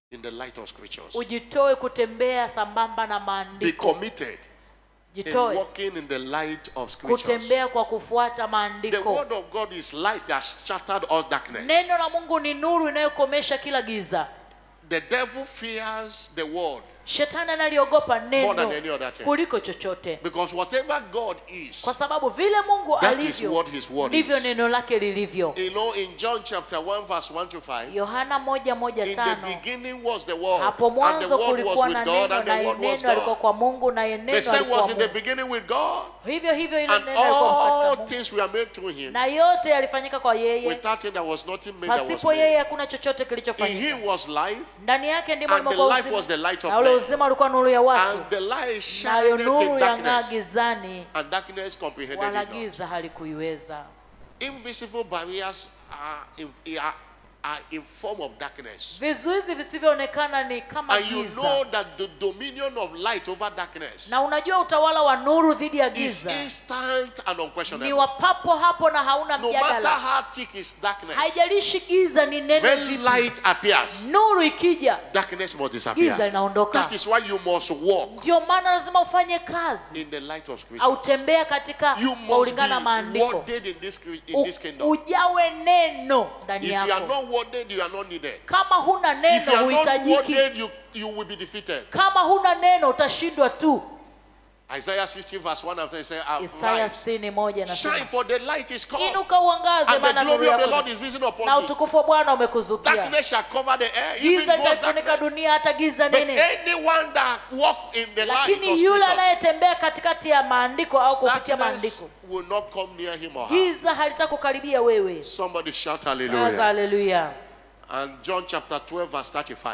in the light of scriptures. ujitoe kutembea sambamba na Be maandiko committed in jitoe walking in the light of scriptures. kutembea kwa kufuata The maandiko word of God is light that shattered all darkness. neno la mungu ni nuru inayokomesha kila giza The devil fears the word shetani analiogopa more than neno any other thing. kuliko chochote Because whatever God is, kwa sababu vile mungu that is alivyo what his word ndivyo is. neno lake lilivyo You know, in John chapter 1, verse 1 to 5, yohana moja moja in the tano beginning was the word, hapo and the mwanzo word was kulikuwa with na God, neno and the naye word was neno alikuwa God. kwa mungu naye The neno same alikuwa was in the mungu beginning with God, hivyo hivyo ile and neno alikuwa all katika mungu things were made through him. na yote yalifanyika kwa yeye Without him, there was nothing made that was pasipo yeye made. hakuna chochote In kilichofanyika him was life, ndani yake ndimo and the limekuwa life was the uzima light of na ule men. uzima ulikuwa nuru ya watu And the light nayo shined nuru in yang'aa darkness, gizani and darkness comprehended wala it not. giza halikuiweza Invisible barriers are in, are, are in form of darkness. vizuizi visivyoonekana ni kama And you giza know that the dominion of light over darkness na unajua utawala wa nuru dhidi ya is giza instant and ni unquestionable. wa papo hapo na hauna No matter mjadala how thick is darkness, haijalishi giza ni nene when vipi light appears, nuru ikija darkness must giza disappear. inaondoka That is why you must walk ndio maana lazima ufanye kazi in the light of Scripture. au tembea katika You kwa must ulingana na be maandiko worded in this, in this U- kingdom. ujawe neno ndani If you are yako not worded, you are not needed. kama huna If you neno are not huhitajiki worded, you, you will be defeated. kama huna neno utashindwa tu Isaiah 60 verse 1 and 3 says, isaya Arise, sitini moja shine nasema for the light is come, inuka uangaze and the maana nuru glory of the yako Lord ni- is risen na upon you. utukufu wa bwana umekuzukia Darkness shall cover the air, even giza gross litaifunika darkness. dunia hata giza But nene anyone that walk in the light of lakini yule scriptures, anayetembea katikati ya maandiko au kupitia darkness maandiko will not come near him or her. giza halitakukaribia wewe Somebody shout Sasa hallelujah. haleluya And John chapter 12 verse 35.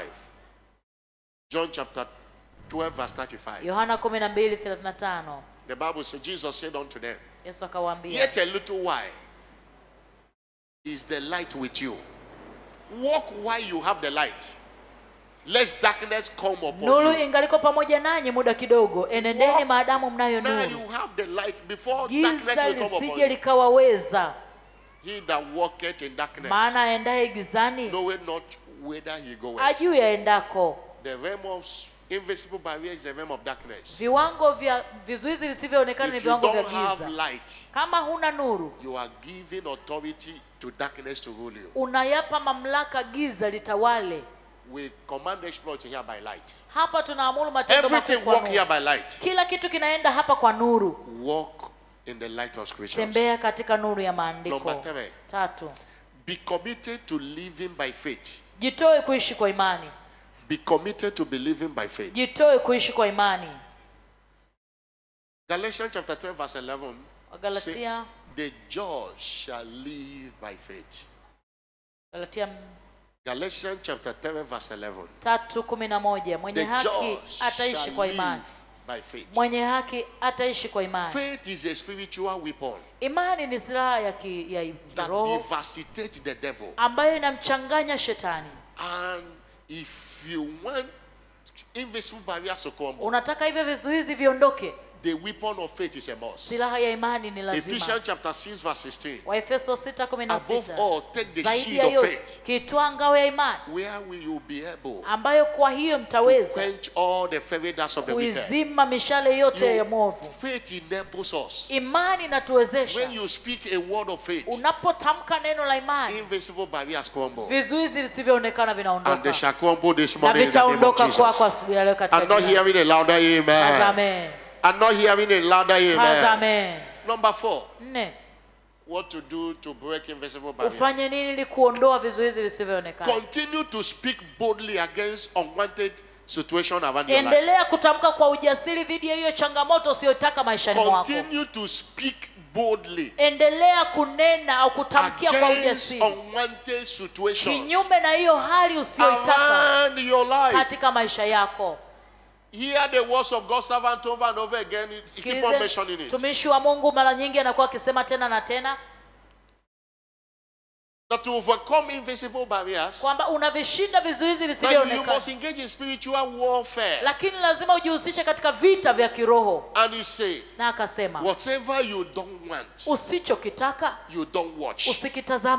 John chapter 12 verse 35. yohana kumi na mbili thelathini na tano The Bible says, Jesus said unto them, yesu akawaambia Yet a little while is the light with you. Walk while you have the light, lest darkness come upon nuru you. ingaliko pamoja nanyi muda kidogo enendeni Walk. maadamu mnayo Now nuru you have the light before darkness giza will come upon lisije you. likawaweza He that walketh in darkness maana aendaye gizani knoweth not whither he goeth. ajui aendako The realm of invisible barrier is the realm of darkness. viwango vya vizuizi visivyoonekana ni If you viwango vya don't have giza light, kama huna nuru you are giving authority to darkness to rule you. unayapa mamlaka giza litawale We command exploit here by light. hapa tunaamuru matendo Everything makuu kwa walk here nuru by light. kila kitu kinaenda hapa kwa nuru Walk in the light of scriptures. tembea katika nuru ya maandiko Number three. tatu Be committed to living by faith. jitoe kuishi kwa imani Be committed to believing by faith. jitoe kuishi kwa imani Galatians chapter 12, verse 11. say, wagalatia the just shall live by faith. galatia Galatians chapter 12, verse 11. tatu kumi na moja mwenye The haki just ataishi shall kwa live imani by faith. mwenye haki ataishi kwa imani Faith is a spiritual weapon imani ni silaha ya, ki, ya that kiroho devastates the devil. ambayo inamchanganya shetani And if you want invisible barriers to come, unataka hivyo vizuizi viondoke the weapon of faith is a must. silaha ya imani ni lazima Ephesians chapter 6, verse 16. waefeso 6:16 Above all, take the zaidi shield ya of yote faith. kitwaa ngao ya imani Where will you be able ambayo kwa hiyo to mtaweza quench all the fiery darts of the wicked? kuizima mishale yote ya You, mwovu faith enables us. imani inatuwezesha When you speak a word of faith, unapotamka neno la imani invisible barriers crumble. vizuizi visivyoonekana And they vinaondoka shall crumble this na morning in the name of vitaondoka Jesus. kwako asubuhi ya leo katika I'm not jina la hearing a louder Yesu. amen. Amen. I'm not hearing a louder amen. Amen. Number four, nne what to do to break invisible barriers. ufanye nini ili kuondoa vizuizi visivyoonekana Continue to speak boldly against unwanted situation around your life. endelea kutamka kwa ujasiri dhidi ya hiyo changamoto usiyotaka maishani mwako Continue to speak boldly endelea kunena au kutamkia kwa against ujasiri unwanted situations kinyume na hiyo hali usiyoitaka around your life. katika maisha yako Hear the words of God's servant over and over again. He keep on mentioning sikilize it. mtumishi wa mungu mara nyingi anakuwa akisema tena na tena That to overcome invisible barriers, kwamba unavishinda vizuizi that you must visivyoonekana engage in spiritual warfare. lakini lazima ujihusishe katika vita vya kiroho And he said, na akasema whatever you don't want, usichokitaka you don't watch. usikitazame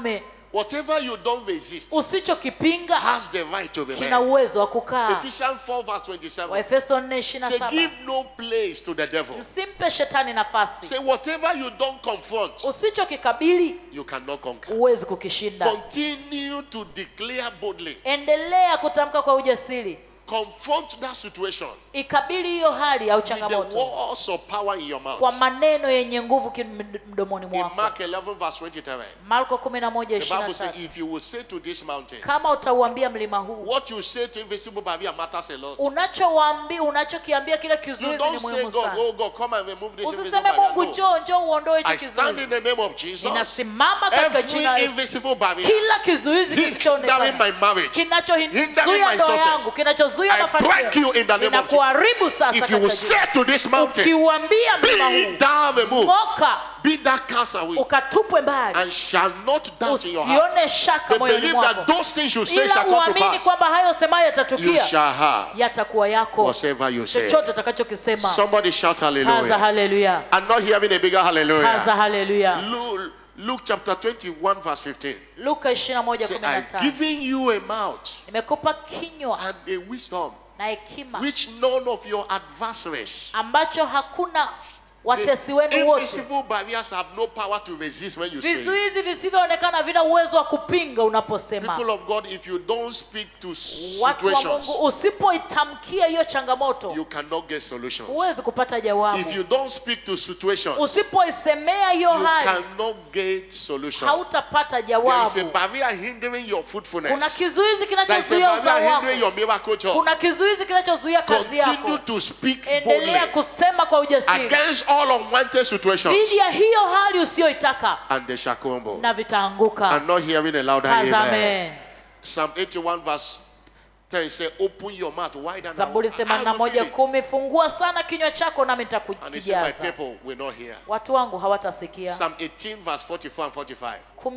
Whatever you don't resist usichokipinga has the right to kina remain. uwezo wa kukaa Ephesians 4 verse 27. waefeso 4 Say, 27 give no place to the devil. msimpe shetani nafasi Say, whatever you don't confront, usichokikabili you cannot conquer. huwezi kukishinda Continue to declare boldly. endelea kutamka kwa ujasiri Confront that situation ikabili hiyo hali au with the changamoto words of power in your mouth. kwa maneno yenye nguvu kim- mdomoni In mwako Mark 11 verse 23, marko 11 the Bible says, 23 if you will say to this mountain, kama utauambia mlima huu what you say to invisible barrier matters a lot. unachowaambia unachokiambia kile You kizuizi ni don't say, muhimu God, sana oh God, come and remove this invisible usiseme barrier. mungu No. njoo njoo uondoe hicho I stand in kizuizi the name of Jesus. ninasimama katika jina la Every Yesu invisible barrier kila kizuizi hindering kisichoonekana my marriage, Hindering kinachozuia my ndoa success. yangu kinachozuia I break mafanikio you in the name of ninakuharibu sasa if you will katika jina. say to this mountain, ukiuambia mlima be huu thou removed, ng'oka be thou cast away, ukatupwe mbali and shall not doubt in your heart. usione shaka But moyoni believe mwako that those things you say ila shall come to uamini pass. kwamba hayo semayo You yatatukia shall have yatakuwa yako whatever you say. chochote utakachokisema Somebody shout kaza hallelujah. haleluya I'm not hearing a bigger kaza hallelujah. haleluya Luke, Luke chapter 21 verse 15. luka 21 Say, I've 15 given you a mouth nimekupa kinywa and a wisdom na hekima which none of your adversaries ambacho hakuna The watesi wenu wote invisible barriers have no power to resist when you say. it. vizuizi visivyoonekana vina uwezo wa kupinga unaposema People of God, if you don't speak to watu wa situations, mungu usipoitamkia hiyo changamoto you cannot get solutions. huwezi kupata If jawabu you don't speak to situations, usipoisemea hiyo you hali cannot get solutions. hautapata There is a jawabu barrier hindering your kuna fruitfulness. kizuizi There is a kinachozuia uzao barrier wako hindering your miracle job. kuna kizuizi kinachozuia kazi Continue yako to speak endelea boldly kusema kwa ujasiri against all unwanted situations, dhidi ya hiyo hali usiyoitaka and they shall crumble. na vitaanguka I'm not hearing a louder Kaza amen. amen Psalm 81 verse 10 say, Open your mouth wide and zaburi I will fill 81 it. kumi fungua sana kinywa chako nami And he said, My nitakujaza people will not hear. watu wangu hawatasikia Psalm 18 verse 44 and 45.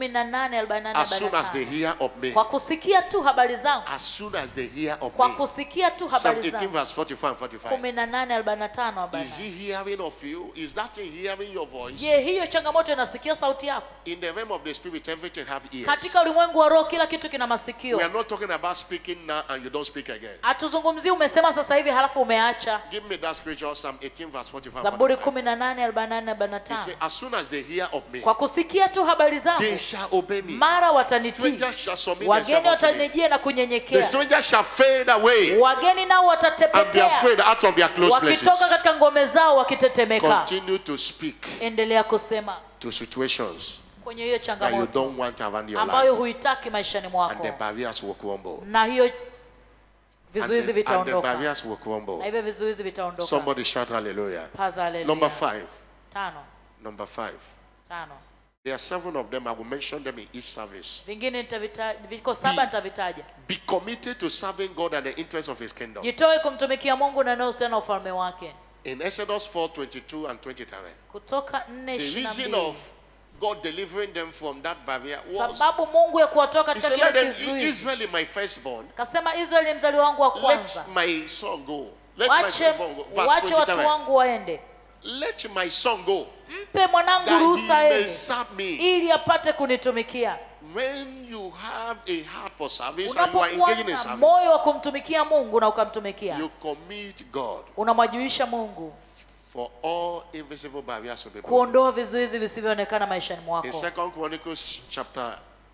18 48 As soon as they 45 hear of me, kwa kusikia tu habari zangu as soon as they hear of kwa me. kusikia tu Psalm habari 18 zangu verse 44 and 45. 18 45 Is he hearing of you? Is that thing hearing your voice? je hiyo changamoto inasikia sauti yako In the realm of the spirit, everything have ears. katika ulimwengu wa roho kila kitu kina We masikio are not talking about speaking now and you don't speak again. hatuzungumzii umesema sasa hivi halafu umeacha Give me that scripture, Psalm 18 verse 45. zaburi 45. 18 48 He said, 45 As soon as they hear of me, kwa kusikia tu habari they zangu shall obey me. mara watanitii Strangers shall submit wageni themselves unto me. watanijia na The kunyenyekea strangers shall fade away wageni nao and be watatepetea afraid out of their close places. wakitoka katika ngome zao wakitetemeka Continue to speak endelea kusema to situations kwenye hiyo that you changamoto don't want around your ambayo life, huitaki maishani and mwako the barriers will crumble. na hiyo And vizuizi the, and the vitaondoka barriers will na crumble. hivyo vizuizi vitaondoka Somebody shout hallelujah. paza haleluya. Number five. tano Number five. tano There are seven of them. I will mention them in each service. vingine nitavita- viko saba nitavitaja Be committed to serving God and the interest of His kingdom. jitoe kumtumikia mungu na inayohusiana na ufalme wake In Exodus 4 22 and 23, kutoka nne the ishirini na reason mbili of God delivering them from that barrier was sababu mungu ya kuwatoa He katika said, kile Let them, kizuizi Israel is my firstborn. kasema israeli ni mzali wangu wa Let kwanza my son go. Let my wache firstborn go. Verse wache watu 23. wangu waende Let my son go mpe mwanangu that he ruhusa may ende serve me. ili apate kunitumikia When you have a heart for service and you are unapokuwa engaging in na service, moyo wa kumtumikia mungu na ukamtumikia you commit God unamwajuisha mungu for all invisible barriers to be broken. kuondoa vizuizi visivyoonekana maishani In mwako Second Chronicles chapter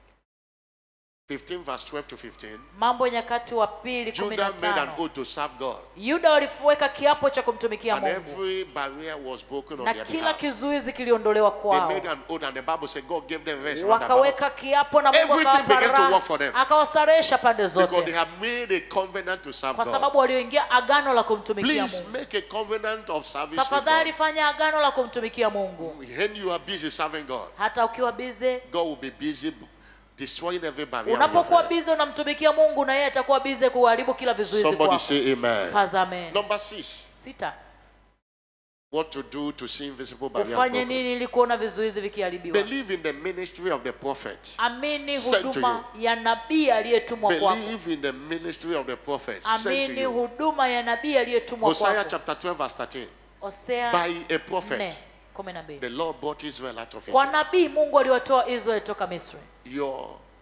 15, verse 12 to 15, mambo ya nyakati wa pili kumi na Judah made an tano oath to serve God. yuda waliweka kiapo cha kumtumikia And mungu every barrier was broken on na their kila behalf. kizuizi kiliondolewa They kwao made an oath and the Bible said God gave them rest round about wakaweka kiapo na mungu Everything akawapa began to raha, work for them. akawastarehesha pande because they zote have made a covenant to serve kwa God. sababu walioingia agano la kumtumikia Please mungu make a covenant of service with tafadhali God. fanya agano la kumtumikia mungu When you are busy serving God, hata ukiwa bize God will be busy destroying every barrier. in your unapokuwa life. bize unamtumikia mungu na yeye atakuwa bize kuharibu kila vizuizi Somebody kwako say amen. Tazame. Number six, sita what to do to see invisible barriers ufanye broken. nini ili kuona vizuizi vikiharibiwa Believe in the ministry of the prophet. amini Sent to huduma ya nabii aliyetumwa kwako Believe in the ministry of the prophet sent to amini you. huduma ya nabii aliyetumwa Hosea kwako chapter 12 verse 13. hosea By a 4 prophet, kumi na mbili the Lord brought Israel out of kwa Egypt. nabii mungu aliwatoa israeli toka misri Your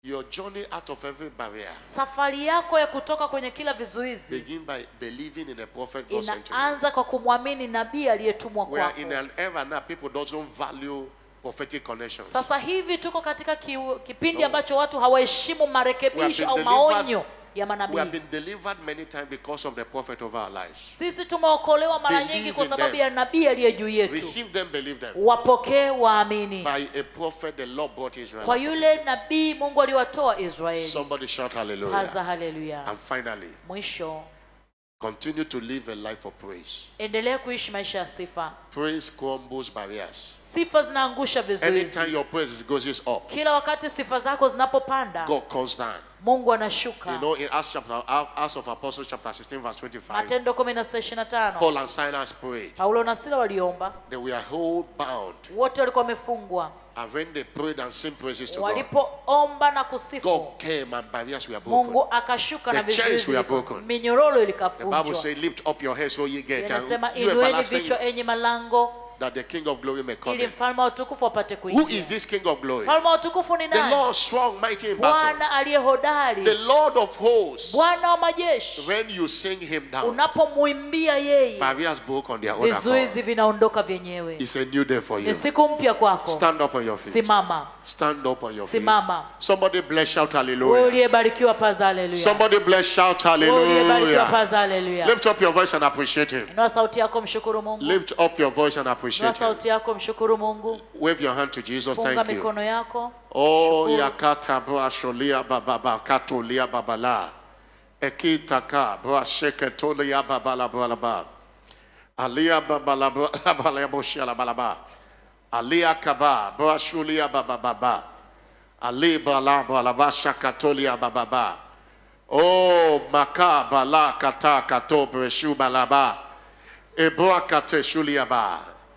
Your journey out of every barrier safari yako ya kutoka kwenye kila vizuizi begin by believing in the prophet God sent to you. inaanza kwa kumwamini nabii aliyetumwa We are kwako in an era now people don't value prophetic connections. sasa hivi tuko katika ki, kipindi No. ambacho watu hawaheshimu marekebisho We au have been delivered- maonyo ya We have manabii been delivered many times because of the prophet over our lives. sisi tumeokolewa mara Believe nyingi kwa in sababu them. ya nabii aliye juu yetu Receive them, believe them. wapokee waamini By a prophet, the Lord brought Israel. kwa out of yule nabii mungu aliwatoa israeli Somebody shout hallelujah. paza haleluya And finally, mwisho continue to live a life of praise. endelea kuishi maisha ya sifa Praise crumbles barriers. sifa zinaangusha vizuizi Anytime your praise goes up, kila wakati sifa zako zinapopanda God comes down. mungu anashuka You know, in Acts chapter, Acts of Apostles chapter 16, verse 25, matendo 16:25 Paul and Silas prayed. paulo na sila waliomba They were whole bound. wote walikuwa wamefungwa And when they prayed and sang praises to God, walipoomba na kusifu God came and barriers were broken. mungu akashuka na The chains vizuizi were broken. minyororo The Bible ilikavunjwa says, Lift up your heads, O ye gates, inasema and you inueni everlasting, vichwa enyi malango that the King of glory may come ili in. mfalme wa utukufu apate Who is kuingia this King of glory? mfalme wa utukufu ni The nani Lord strong, mighty in battle. bwana aliye hodari The Lord of hosts. bwana wa majeshi When you sing him down, unapomwimbia yeye barriers broke on their own accord. vizuizi vinaondoka vyenyewe It's a new day for you. ni siku mpya kwako Stand up on your feet. simama Stand up on your feet. simama Somebody bless, shout wewe hallelujah. uliyebarikiwa paza haleluya Somebody bless, shout wewe uliyebarikiwa hallelujah. paza haleluya Lift up your voice and appreciate him. inua sauti yako mshukuru mungu Lift up your voice and inua appreciate him. sauti yako mshukuru mungu Wave your hand to Jesus. punga Thank you. mikono yako Oh, Shukuru. yakata bra sholia bababa katolia babala. Ekitaka bra sheketolia babala balaba. Alia babala babala boshia balaba. Alia kaba bra shulia bababa. Ali bala balaba shakatolia bababa. Oh, maka bala kata kato breshu balaba. Ebra kate shulia ba.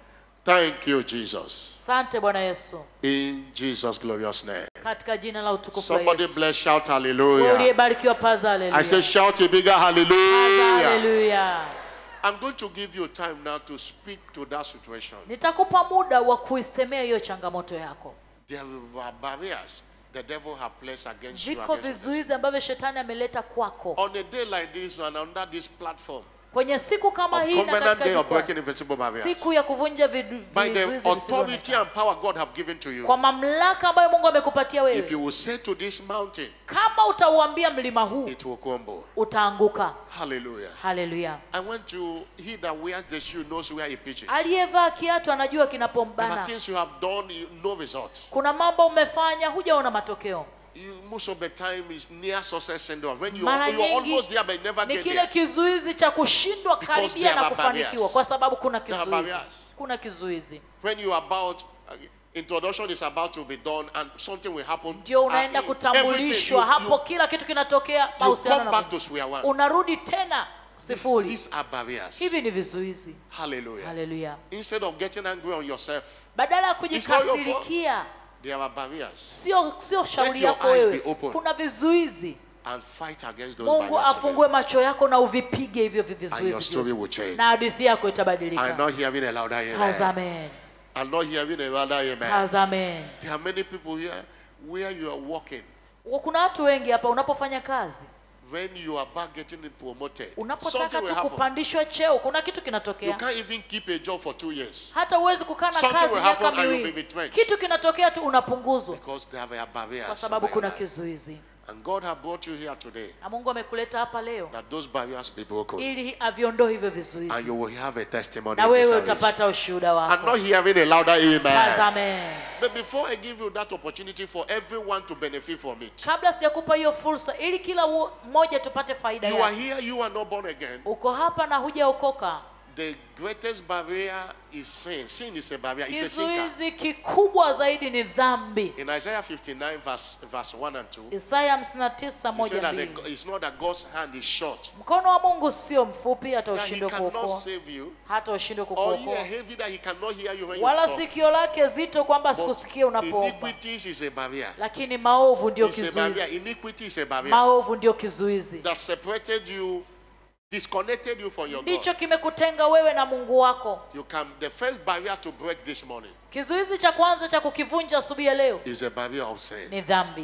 Thank you, Jesus. asante bwana yesu In Jesus' glorious name. katika jina la utukufu la Somebody yesu bless, shout wewe hallelujah. uliyebarikiwa paza I say, haleluya shout a bigger paza hallelujah. haleluya I'm going to give you time now to speak to that situation. nitakupa muda wa kuisemea hiyo changamoto yako There are barriers the devil has placed against you. viko Against your vizuizi ambavyo shetani ameleta kwako destiny. On a day like this and under this platform, kwenye siku kama on hii na covenant katika day of jukwaa, breaking invisible barriers, siku ya kuvunja vidu- by the vizuizi authority visivyoonekana. and power God have given to you, kwa mamlaka ambayo mungu amekupatia if wewe you will say to this mountain, kama utauambia mlima huu it will crumble. utaanguka Hallelujah. haleluya I want to, he that wears the shoe knows where he pitches. aliyevaa kiatu anajua There are kinapombana things you have done, you- no result. kuna mambo umefanya hujaona matokeo you, most of the time is near success syndrome. When you Mara are, you're nyingi almost there but never ni get kile there. kizuizi cha kushindwa Because karibia there na are kufanikiwa barriers. kwa sababu kuna There are kizuizi barriers. kuna kizuizi When you are about uh, introduction is about to be done and something will happen. ndio and unaenda in- kutambulishwa everything, hapo kila kitu kinatokea you, you mahusiano come na back to square one. unarudi tena These, sifuri these are barriers. hivi ni vizuizi Hallelujah. haleluya Instead of getting angry on yourself, badala ya It's not your fault. kujikasirikia there are barriers. sio sio shauri your yako eyes wewe be open. kuna vizuizi And fight against those mungu barriers. afungue macho yako na uvipige hivyo And your vizuizi story vyote. will change. na hadithi yako I'm itabadilika not hearing a louder amen. kazamen I'm not hearing a louder amen. kazamen There are many people here where you are walking. kuna watu wengi hapa unapofanya kazi when you are back getting promoted, something unapotaka will tu happen. kupandishwa cheo kuna kitu You kinatokea can't even keep a job for two years hata huwezi kukaa na Something kazi will miaka happen and you'll be miwili retrenched. kitu kinatokea tu unapunguzwa because there are barriers. kwa sababu over kuna your life. kizuizi And God has brought you here today na mungu amekuleta hapa leo that those barriers be broken ili aviondoe hivyo and vizuizi you will have a testimony. na in this wewe service. utapata ushuhuda I'm wako not hearing a louder amen. Kazamen. But before I give you that opportunity for everyone to benefit from it, kabla sijakupa hiyo fursa ili kila wo- mmoja tupate faida you are yake here, you are not born again. uko hapa na hujaokoka The greatest barrier is sin. Sin is a barrier, it's a sinker. kizuizi kikubwa zaidi ni dhambi In Isaiah 59, verse, verse 1 and 2, isaya 59 he said moja that the, mbili it's not that God's hand is short, mkono wa mungu sio mfupi hata that he ushindwe cannot kuokoa save you, hata ushindwe or ear kukuokoa heavy that he cannot hear you when you wala talk. sikio lake zito kwamba But sikusikia unapoomba iniquities is a barrier. lakini maovu ndio It's a barrier. kizuizi Iniquity is a barrier maovu ndio kizuizi that separated you, disconnected you from your God. ndicho kimekutenga wewe na mungu wako You can. The first barrier to break this morning kizuizi cha kwanza cha kukivunja asubuhi ya leo is a barrier of sin. ni dhambi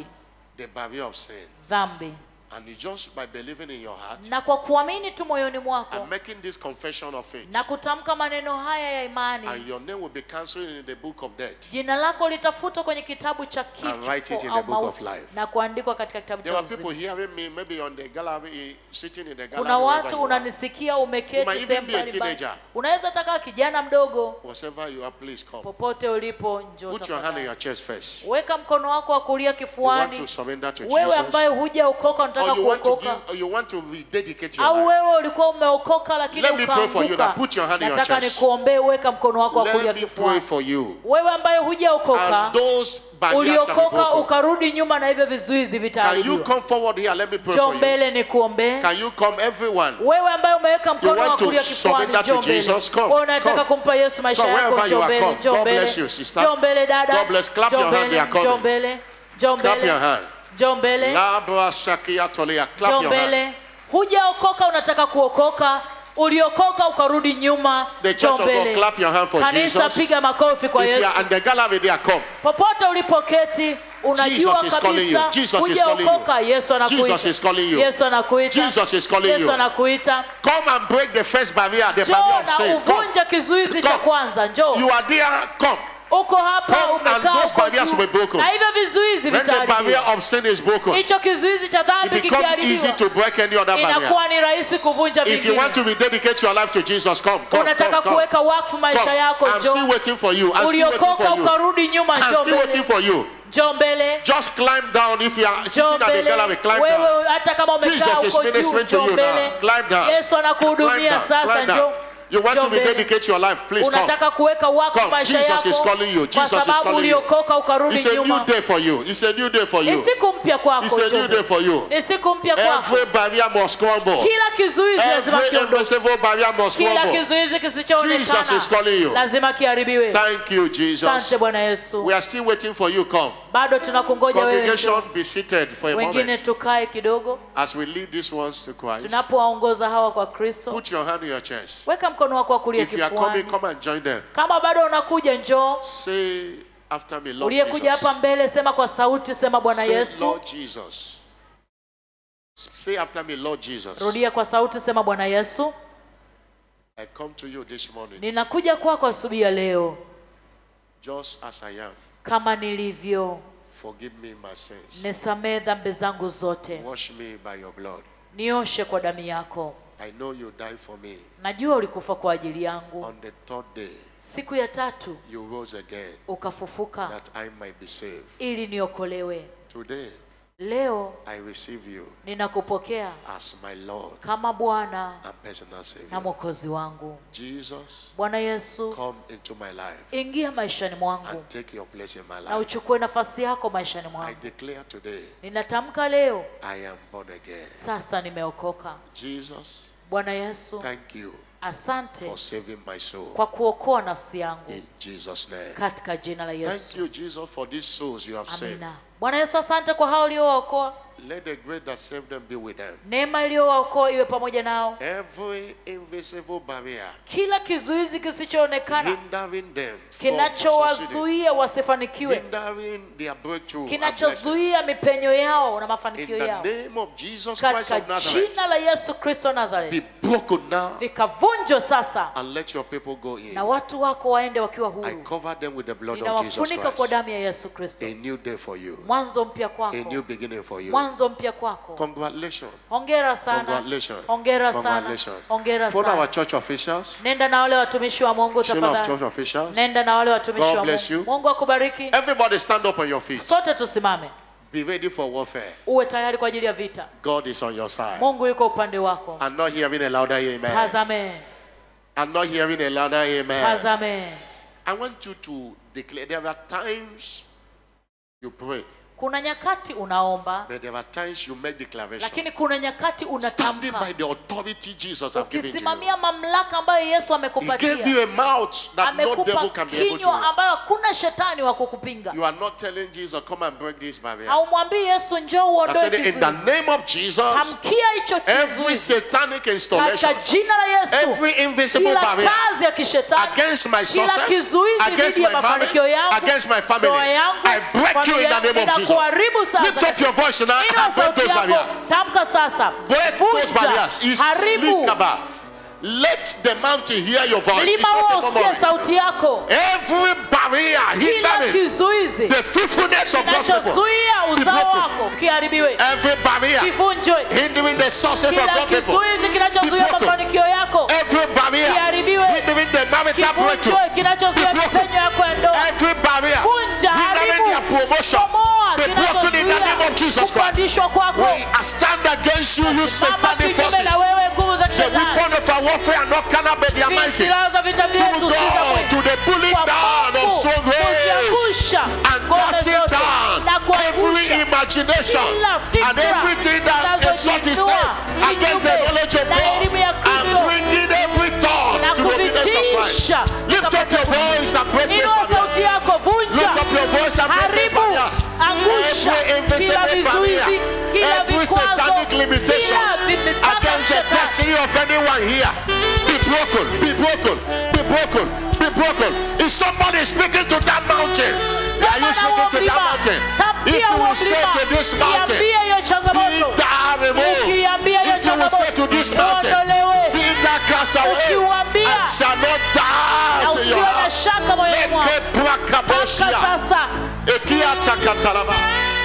the barrier of sin. dhambi And you just by believing in your heart na kwa kuamini tu moyoni mwako and making this confession of faith, na kutamka maneno haya ya imani and your name will be cancelled in the book of death. jina lako litafutwa kwenye kitabu cha And write it kifo in au the book of mauti life. na kuandikwa katika kitabu There cha are people uzima hearing me, maybe on the gallery, sitting in the gallery. kuna wherever watu you are. unanisikia You might umeketi even sehemu be a mbalimbali teenager. unaweza taka kijana mdogo Whatever you are, please come. popote ulipo njoo Put your hand on tafadhali. your chest first. weka mkono wako wa kulia You want kifuani to surrender to wewe ambaye Jesus. hujaokoka unataka Or you want to kuokoka give, or you want to rededicate your au life. wewe ulikuwa umeokoka lakini Let me pray for you now. ukaanguka Put your hand in your nataka chest. nikuombee weka mkono wako wa kulia Let me pray kifuani for you. wewe ambaye hujaokoka And those barriers shall be uliokoka broken. ukarudi nyuma na hivyo vizuizi Can you vitaharibiwa come forward here? Let me pray njoo for you. mbele nikuombee Can you come, everyone? wewe ambaye umeweka mkono want wa to kulia kifuani surrender to njoo mbele Jesus? Come, wewe unataka come. kumpa Yesu maisha Come, yako wherever you njoo are, mbele come. njoo God mbele bless you, sister. njoo mbele dada God bless. Clap njoo your hand, they mbele are coming. njoo mbele njoo Clap mbele your hand. njoo mbele Labra shakia tolia. Clap njoo your hand. mbele hujaokoka unataka kuokoka uliokoka ukarudi nyuma The church njoo of God, mbele clap your hand for kanisa Jesus. piga makofi kwa If you Yesu are in the gallery, there, come. popote ulipoketi unajua Jesus is calling you. kabisa Jesus is calling you. hujaokoka Yesu Jesus is calling anakuita you. Yesu anakuita Jesus is calling Yesu you. anakuita Come and break the first barrier, the njoo barrier of na sin. Come. uvunje kizuizi cha Come. kwanza njoo You are there, come. uko hapa Come and umekaa those uko barriers juu. will be broken. na hivyo vizuizi When the barrier vitaharibiwa of sin is broken, hicho kizuizi cha it dhambi becomes easy kikiharibiwa to break any other barrier. inakuwa ni rahisi kuvunja If you want to vingine rededicate your life to Jesus, come, come, unataka come, come. kuweka wakfu maisha Come. yako I'm still njoo waiting for you. I'm still waiting uliokoka for you. ukarudi nyuma I'm njoo still waiting mbele for you. njoo mbele Just climb down if you are sitting njoo at the mbele gallery. Climb down. wewe hata kama umekaa Jesus is huko juu ministering to njoo you mbele now. Climb down. Yesu Climb anakuhudumia down. sasa Climb njoo down. You want Njoo to mbele. rededicate your life, please come. unataka kuweka wakfu Come. maisha Jesus is yako calling you. kwa Jesus is sababu calling you. uliokoka ukarudi It's a new nyuma day for you. It's a new day for ni you. siku mpya kwako It's a njoo new day mbele. for you. ni siku mpya kwako Every barrier must crumble. kila kizuizi lazima Every kiondoke invisible barrier must kila crumble. kizuizi Jesus is calling kisichoonekana you. lazima kiharibiwe Thank you, Jesus. asante bwana yesu We are still waiting for you. Come. bado tunakungoja wewe Congregation, njoo. be seated for a wengine moment. tukae kidogo As we lead these ones to Christ, tunapowaongoza hawa kwa kristo put your hand on your chest. weka mkono wako wa kulia If you are coming, kifuani come and join them. kama bado unakuja njoo Say after me, Lord uliyekuja Jesus. hapa mbele sema kwa sauti sema bwana Say, yesu Lord Jesus. Say after me, Lord Jesus. rudia kwa sauti sema bwana yesu I come to you this morning ninakuja kwako asubuhi ya leo just as I am. kama nilivyo Forgive me my sins. nisamee dhambi zangu zote Wash me by your blood. nioshe kwa damu yako I know you died for me. najua ulikufa kwa ajili yangu On the third day, siku ya tatu you rose again ukafufuka that I might be saved. ili niokolewe Today, leo I receive you ninakupokea as my Lord kama bwana and personal na Savior. mwokozi wangu Jesus, bwana yesu come into my life ingia maishani mwangu and take your place in my na life. uchukue nafasi yako maishani I mwangu declare today, ninatamka leo I am born again. sasa nimeokoka Jesus, bwana yesu thank you asante for saving my soul. kwa kuokoa nafsi yangu In Jesus' name. katika jina la Thank yesu you, Jesus, for these souls you have saved. amina bwana yesu asante kwa hao uliowaokoa Let the grace that saved them be with them. neema iliyowaokoa iwe pamoja nao Every invisible barrier kila kizuizi kisichoonekana hindering them from succeeding, kinachowazuia wasifanikiwe hindering their breakthrough, and blessing. kinachozuia mipenyo yao na in mafanikio the yao name of Jesus Christ katika of Nazareth, jina la yesu kristo wa nazareti be broken now vikavunjwa sasa and let your people go in. na watu wako waende wakiwa I huru cover them with the blood of Jesus ninawafunika kwa Christ. damu ya yesu kristo A new day for you, mwanzo mpya a kwako new beginning for you. mwanzo mpya kwako Congratulations. hongera sana Congratulations. hongera sana Congratulations. hongera For our sana church officials, nenda na wale watumishi wa mungu Chamber of church tafadhali officials, nenda na wale watumishi God wa bless mungu you. mungu akubariki everybody stand up on your feet. sote tusimame Be ready for warfare. uwe tayari kwa ajili ya vita God is on your side. mungu yuko upande wako I'm not hearing a louder amen. tazame I'm not hearing a louder amen. tazame I want you to declare there are times you pray, kuna nyakati unaomba but there are times you make declaration. lakini kuna nyakati Standing unatamka by the authority Jesus has given to you. ukisimamia mamlaka ambayo yesu He gave amekupatia you a mouth that no devil amekupa can be able kinywa to. ambayo hakuna shetani wa kukupinga You are not telling Jesus, come and break this barrier. haumwambii yesu njoo I uondoe said, in the kizuizi name of Jesus, tamkia hicho every kizuizi satanic installation, katika jina la yesu every invisible kila barrier kazi ya kishetani against my kila success, kizuizi against dhidi ya my marriage, mafanikio yangu against my family, ndoa yangu I break you in familia the name of yangu, Jesus kuharibu sasa Lift up your voice now Inua and break sauti those yako barriers. tamka sasa Break those vunja barriers. haribu Islikaba. Let the mountain hear your voice. It's mlima not a huo usikie murmuring. sauti yako Every barrier kila hindering kizuizi the fruitfulness of God's people. kinachozuia Be uzao broken. wako kiharibiwe Every barrier kivunjwe hindering the success of kila God's people. kizuizi kinachozuia Be broken. mafanikio yako Every barrier Kiharibiwe. hindering the marital breakthrough. kivunjwe kinachozuia Be broken. mipenyo yako ya ndoa Every barrier vunja hindering their haribu promotion. bomoa Be broken in the name of Jesus kinachozuia Christ. kupandishwa kwako We stand against you, you Simama satanic kinyume forces. na wewe nguvu za The shetani weapon of our warfare are not carnal but they are mighty. silaha za vita To vyetu si za God, mwili. to the pulling Kwa down of Mungu, strongholds kuziangusha and ngome casting zote down na every kuangusha imagination kila fikra and everything that exalts itself zinazojiinua against the kinyume knowledge of na elimu ya God and Kristo bringing every thought na to the obedience of Christ. kuvitisha Lift up your voice and break this inua barrier. sauti yako vunja Lift up your voice and break these haribu barriers. angusha Every kila invisible barrier, vizuizi kila every vikwazo satanic limitation kila vi- mipaka against the shetani destiny of anyone here. Be broken, be broken, be broken, be broken. Is somebody speaking to that mountain? Are you Sema na speaking huo to that mlima. mountain? If Tambia you huo will say mlima. to this mountain, Iambie hiyo be changamoto thou removed. ukiambia hiyo If you will say to this changamoto mountain, uondolewe be thou cast away Ukiuambia. and shall not na doubt in your usiwe na heart. shaka moyoni mwako Leke Tamka brakaboshia. sasa Ekiata katalaba.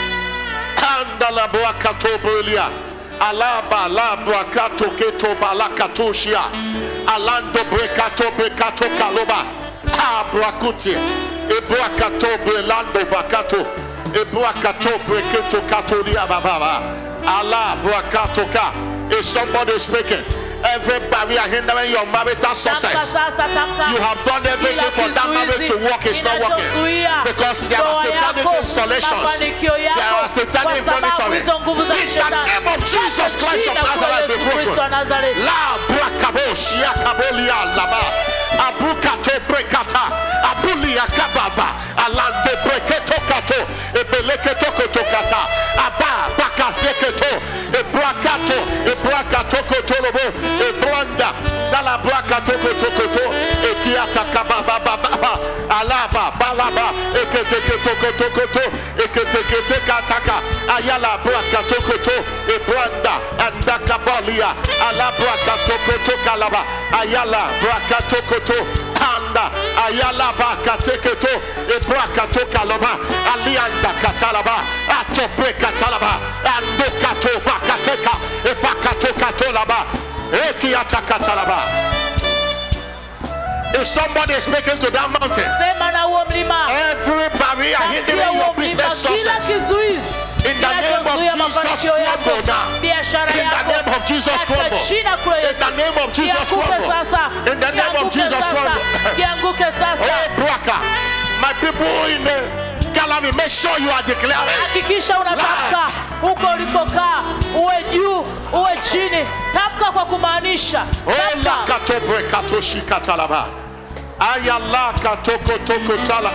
Andala brakato belia. Alaba la brakato keto balakatoshia. Alando brekato brekato kaloba. Abrakuti. Ebrakato brelando bakato. Ebrakato breketo katolia bababa. Allah brakato ka. Is somebody speaking? Every barrier hindering your marital tamka success. sasa tamka You have done everything for that marriage to work, it's not working. Because there are ndoa satanic yako, installations. mafanikio There yako are satanic kwa sababu monitoring. hizo nguvu za In the shetani name of Jesus Katika Christ of jina kuu la Nazareth, be Yesu Kristo wa broken. Nazareti La brakabosh yakabolia laba. Abukato brekata. Abulia kababa. Alante breketo kato. Ebeleketo koto kata. Aba bakateketo. Ebrakato. Ebrakato kotolobo. Ebranda. Dala brakato koto koto. Ekiata kababa baba. Alaba balaba. Eketeketo koto koto. Eketekete kataka. Ayala brakato koto. Ebranda. Andakabalia. Ala brakato koto kalaba. Ayala brakato koto. Anda. Ayala bakateketo. Ebrakato kalaba. Alianda katalaba. Atope katalaba. Andokato bakateka. Ebakato katolaba. Ekiata katalaba. If somebody is speaking to that mountain, sema na huo mlima every barrier Tambia hindering huo your mlima business kila success, kizuizi In the name of kinachozuia Jesus, mafanikio yako crumble now. biashara In the yako name of Jesus, Katika crumble. jina kuu la In Yesu the name of Jesus, kianguke crumble. sasa In the name of Kianguke Jesus, sasa. crumble. kianguke sasa Oh, Braka, my people in the gallery, make sure you are declaring. hakikisha unatamka huko ulikokaa uwe juu uwe chini tamka kwa kumaanisha Oh, la Tamka. katobre katoshi katalaba. Ayala katoko toko tala.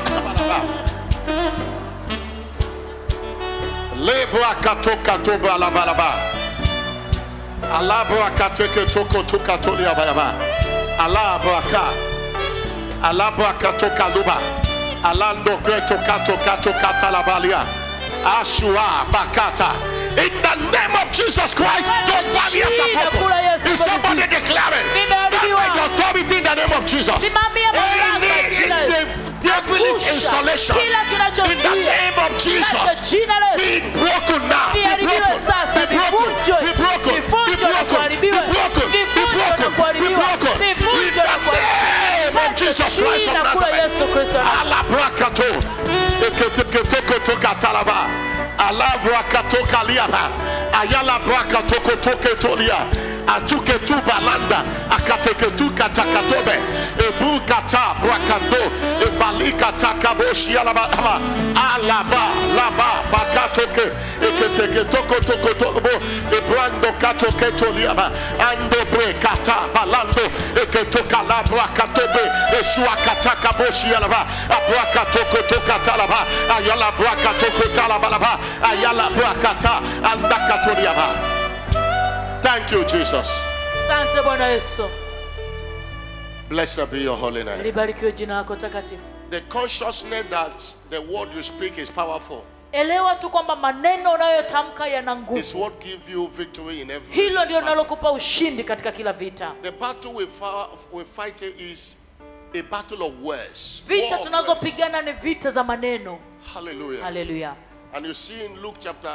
Lebra katoka toba la balaba. Alabra kateke toko toka toli abalaba. Alabra ka. Alabra katoka luba. Alando greto kato kato katalabalia. Ashua bakata. In the name of Jesus Christ, those barriers are broken. Is somebody declaring? Stand by the authority in the name of Jesus. Simamia mamlaka Any jina la Yesu. de- devilish Angusha installation kila in the kinachozuia name of katika Jesus. jina la Yesu Be broken now. Be Viharibiwe broken. sasa, Be broken. vivunjwe. Be broken. Be Vivunjwe na broken. Be kuharibiwe. broken. Be Vivunjwe na broken. Be kuharibiwe. broken. In Vivunjwe na the kuharibiwe. name of Jesus Christ of Jina kuu la Nazareth. Yesu Kristo wa Nazareti. Alabrakato. Eketeketekotoka talaba. Alabrakato liaba. Ayala brakatoko toke tolia. Atuke tu balanda. Akateke tu katakatobe. Ebu kata brakando. Ebalika takaboshi alaba. alaba. Alaba laba bakatoke. Eketeke toko toko toko. Ebrando katoke toliaba. Ando bre kata balando. Eketoka la brakatobe. Eshua kataka boshi alaba. Abrakatoko toka talaba. Ayala brakatoko talabalaba. Ayala brakata. Andakatoliaba. Thank you, Jesus. asante bwana yesu Blessed be your holy name. libarikiwe jina lako takatifu The consciousness that the word you speak is powerful. elewa tu kwamba maneno unayotamka yana is nguvu what give you victory in every hilo ndio battle. linalokupa ushindi katika kila vita The battle we, fa- we fight is a battle of words. War vita of tunazopigana ni vita za maneno words. Hallelujah. haleluya And you see in Luke chapter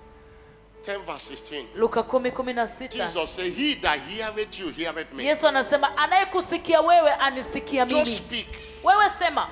10, verse 16, luka 10 16 Jesus said, He that heareth you, heareth me. yesu anasema anayekusikia wewe anisikia Just mimi speak. wewe sema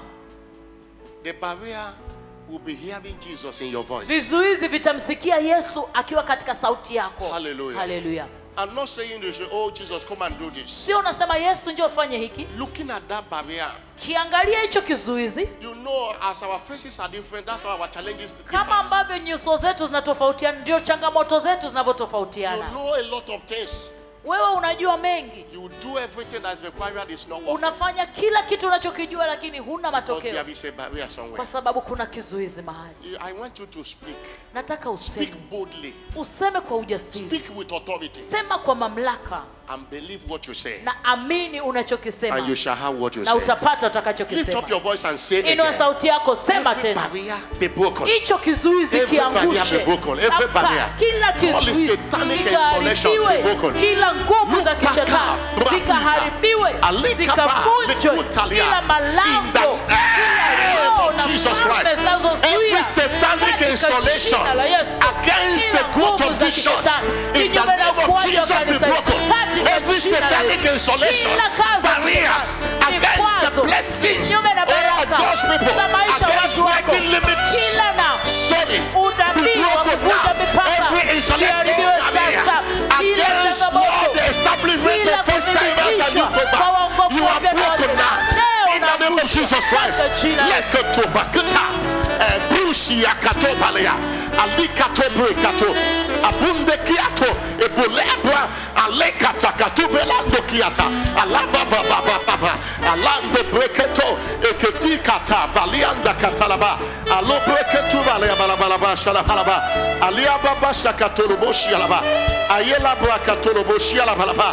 The barrier will be hearing Jesus in your voice. vizuizi vitamsikia yesu akiwa katika sauti yako Hallelujah. haleluya I'm not saying you should, oh, Jesus, come and do this. sio unasema yesu ndio ufanye hiki Looking at that barrier, kiangalia hicho kizuizi you know, as our faces are different, that's why our challenges kama different. ambavyo nyuso zetu zinatofautiana ndio changamoto zetu You zinavyotofautiana know a lot of things. wewe unajua mengi You do everything that's required, it's not working. unafanya kila kitu unachokijua lakini huna But matokeo there is a barrier somewhere. kwa sababu kuna kizuizi mahali I want you to speak. nataka useme Speak boldly. useme kwa ujasiri Speak with authority. sema kwa mamlaka And believe what you say. na amini unachokisema And you shall have what you na say. utapata Lift up utakachokisema your voice and say it inua again. sauti yako sema Every tena barrier be broken. hicho kizuizi Every barrier kiangushe be broken. Every Tamka, barrier. kila All the kizuizi satanic installations be kiharibiwe broken. kila nguvu za Lupaka, kishetani brahika, zikaharibiwe alikaba, zikavunjwe likutalia. kila In malango the kila name roho of na Jesus falme Christ. zinazozuia Every satanic katika installation jina la Yesu. against Kila the growth nguvu of za this church, kishetani, in the kinyume na name of ukuaji wa Jesus, be kanisa hili, broken. katika Every jina la satanic Yesu. installation, Kila kazi ya barriers kishetani, against the vikwazo, blessings kinyume na of baraka God's people, za maisha ya against watu wako, breaking limits, kila na sorries, be unabii wa broken kuvunja now. mipaka Every installation iharibiwe barrier sasa. Kila against changamoto, Lord, the establishment kila of first timers and new kudhibitishwa kwa waongofu You are wapya na broken wapya. now. Leo In the name of unaangushwa Jesus Christ. katika jina la Yesu. Lekotobakata, eh, Brushi ya katobalea, alikatobrekato, abundekiato, ebulebra, alekatakatubelando kiata, alabababababa, alando breketo, eketikata, balianda katalaba, alobreketubalea balabalaba, shalabalaba, aliababa shakatoloboshi alaba, ayelabra katoloboshi alabalaba.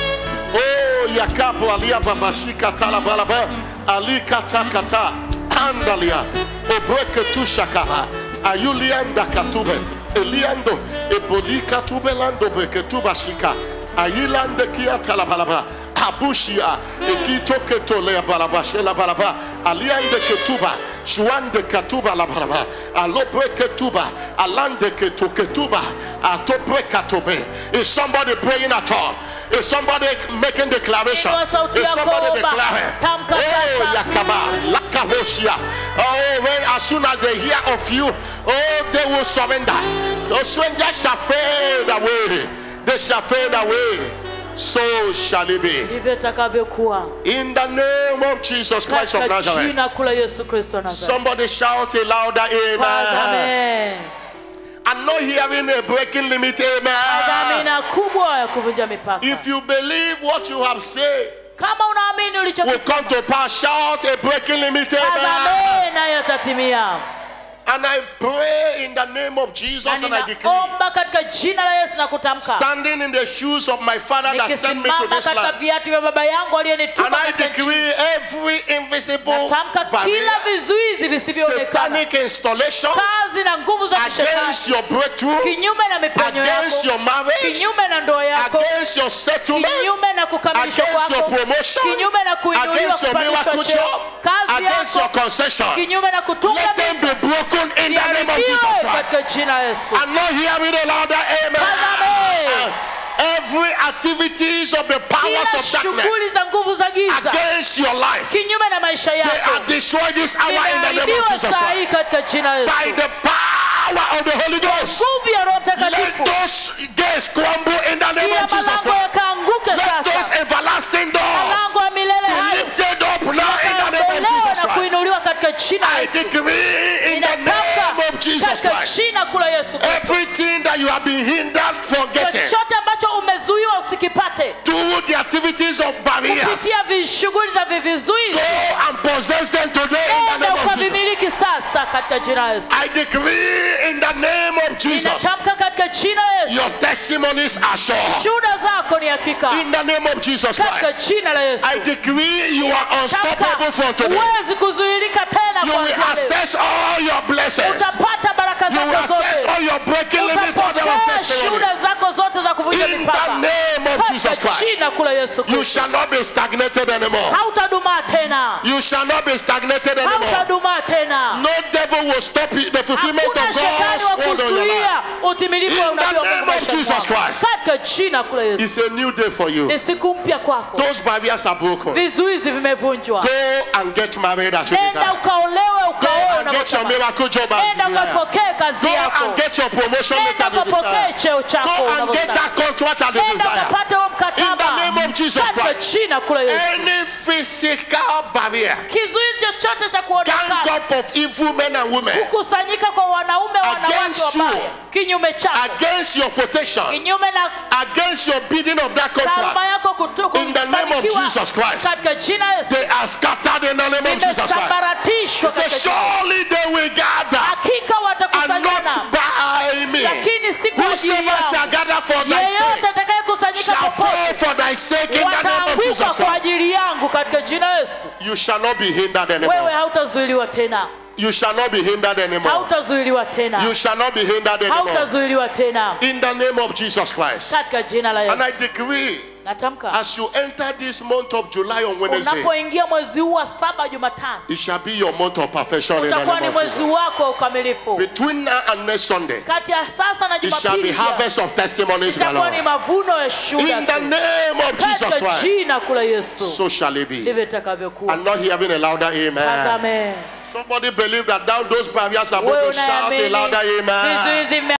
Oh, Yakapo Alia Babashika Talabalaba, Ali Kata Kata, Andalia, Obreke Tushakaba, Ayulianda Katube, Eliando, Ebolika Tubelando Beketubashika, Ayilande Kia Talabalaba, Abushia, Ekito Ketole Balaba, Shela Balaba, Aliande Ketuba, Shuande Katuba La Balaba, Alobre Ketuba, Alande Ketuketuba, Atobre Katobe. Is somebody praying at all? Is somebody making declaration? Inua sauti Is yako, somebody omba. declaring? Tamka Oh, sasa. Yakaba, Lakaboshia. Oh, when as soon as they hear of you, oh, they will surrender. Those strangers shall fade away. They shall fade away. So shall it be. ndivyo itakavyokuwa In the name of Jesus Christ of katika Nazareth. jina kula yesu kristo wa Nazareti. Somebody shout a louder Kwanza, amen. amen. I'm not hearing a breaking limit amen. dhamina kubwa ya kuvunja mipaka If you believe what you have said kama unaamini will come ulichokisema to pass, shout a breaking limit kwanza, amen. amen, nayo yatatimia And I pray in the name of na Jesus and I decree, ninaomba katika jina la yesu na kutamka standing in the shoes of my Father that sent me to nikisimama this katika land. viatu vya baba yangu And aliyenituma I katika nchi decree every invisible natamka barrier, kila vizuizi visivyoonekana satanic installation kazi na nguvu za kishetani against your breakthrough, kinyume na miponyo against your yako marriage, kinyume na ndoa yako against your settlement, kinyume na kukamilishwa against your kwako promotion, kinyume na kuinuliwa against your kupandishwa miracle cheo job, kazi against your yako concession. kinyume na kutunga Let them be broken in the name of Jesus viharibiwe Christ. katika jina la yesu I'm not hearing a louder amen. Amen. Every activities of the powers kila of darkness shughuli za nguvu za giza against your life, kinyume na maisha they yako are destroyed this hour in the name of imeharibiwa Jesus saa Christ. hii katika jina la yesu By the power of the Holy Ghost, nguvu ya roho let mtakatifu those gates crumble in the name kila of Jesus malango Christ. yakaanguke Let those sasa everlasting doors malango ya milele be hayo lifted up now in the name of yakaondolewa Jesus na Christ. kuinuliwa katika jina la I yesu decree in the name ninatamka of Jesus katika Christ. jina kula yesu Kristo. Everything that you have been hindered from getting chochote ambacho umezuiwa usikipate through the activities of barriers, kupitia vishughuli za vivizuizi go and possess them today in the enda name of Jesus. ukavimiliki sasa katika jina la yesu I decree in the name of Jesus, ninatamka katika jina la yesu your testimonies are sure. shuhuda zako ni hakika In the name of Jesus katika Christ, jina la yesu I decree you are unstoppable from today. huwezi kuzuilika tena You will kuanzia leo. access all your blessings. utapata baraka your breaking limit order of ukapokea testimony. shuhuda zako zote za kuvunja In mipaka the name of Jesus katika Christ. jina kula Yesu You Kristo shall not be stagnated anymore. hautadumaa tena You shall not be stagnated anymore. hautadumaa tena No devil will stop you- the fulfillment hakuna of shetani God's wa word on your life. kuzuia utimilifu wa In the unabii wa name Mungu of maishani Jesus mwako. Christ. katika jina kula Yesu It's a new day for you. ni siku mpya kwako Those barriers are broken. vizuizi vimevunjwa Go and get married as you nenda desire. ukaolewe Go ukaoe and get your unavyotaka. miracle job as nenda you desire. ukapokee kazi Go yako and get your promotion nenda letter as you ukapokee desire. cheo chako Go and get unavyotaka. that contract as you nenda desire. ukapate huo In the mkataba name of Jesus katika Christ. jina kula Yesu Any physical barrier, kizuizi chochote cha gang kuonekana up of evil men and women kukusanyika kwa wanaume wanawake Against you. wabaya kinyume chako against your protection, kinyume na against your bidding of that taaluma contract, yako kutu- In the name of kufanikiwa Jesus Christ. katika jina la Yesu they are scattered in the name of Jesus Christ. imesambaratishwa Say, katika jina la Yesu. surely they will gather hakika and watakusanyana not by me. lakini si kwa ajili Whosoever shall yangu gather for thy yeyote sake atakayekusanyika shall fall popote for thy sake in the name of wataanguka Jesus kwa Christ. ajili yangu katika jina la Yesu You shall not be hindered wewe anymore. hautazuiliwa tena You shall not be hindered anymore. hautazuiliwa tena You shall not be hindered anymore. hautazuiliwa tena In the name of Jesus Christ. katika jina la And I Yesu decree natamka as you enter this month of July on Wednesday, unapoingia mwezi huu wa saba Jumatano it shall be your month of perfection in the utakuwa ni name of mwezi Jesus. wako wa ukamilifu Between now and next Sunday, kati ya sasa na it shall be Jumapili pia, harvest of testimonies, my itakuwa ni Lord. mavuno ya shuhuda In the tu. name of Jesus katika Christ, jina kula Yesu so shall it be. ndivyo itakavyokuwa I'm not hearing a louder amen. Tazame. Somebody believe that down those barriers are wewe broken. Shout a unaamini louder amen. vizuizi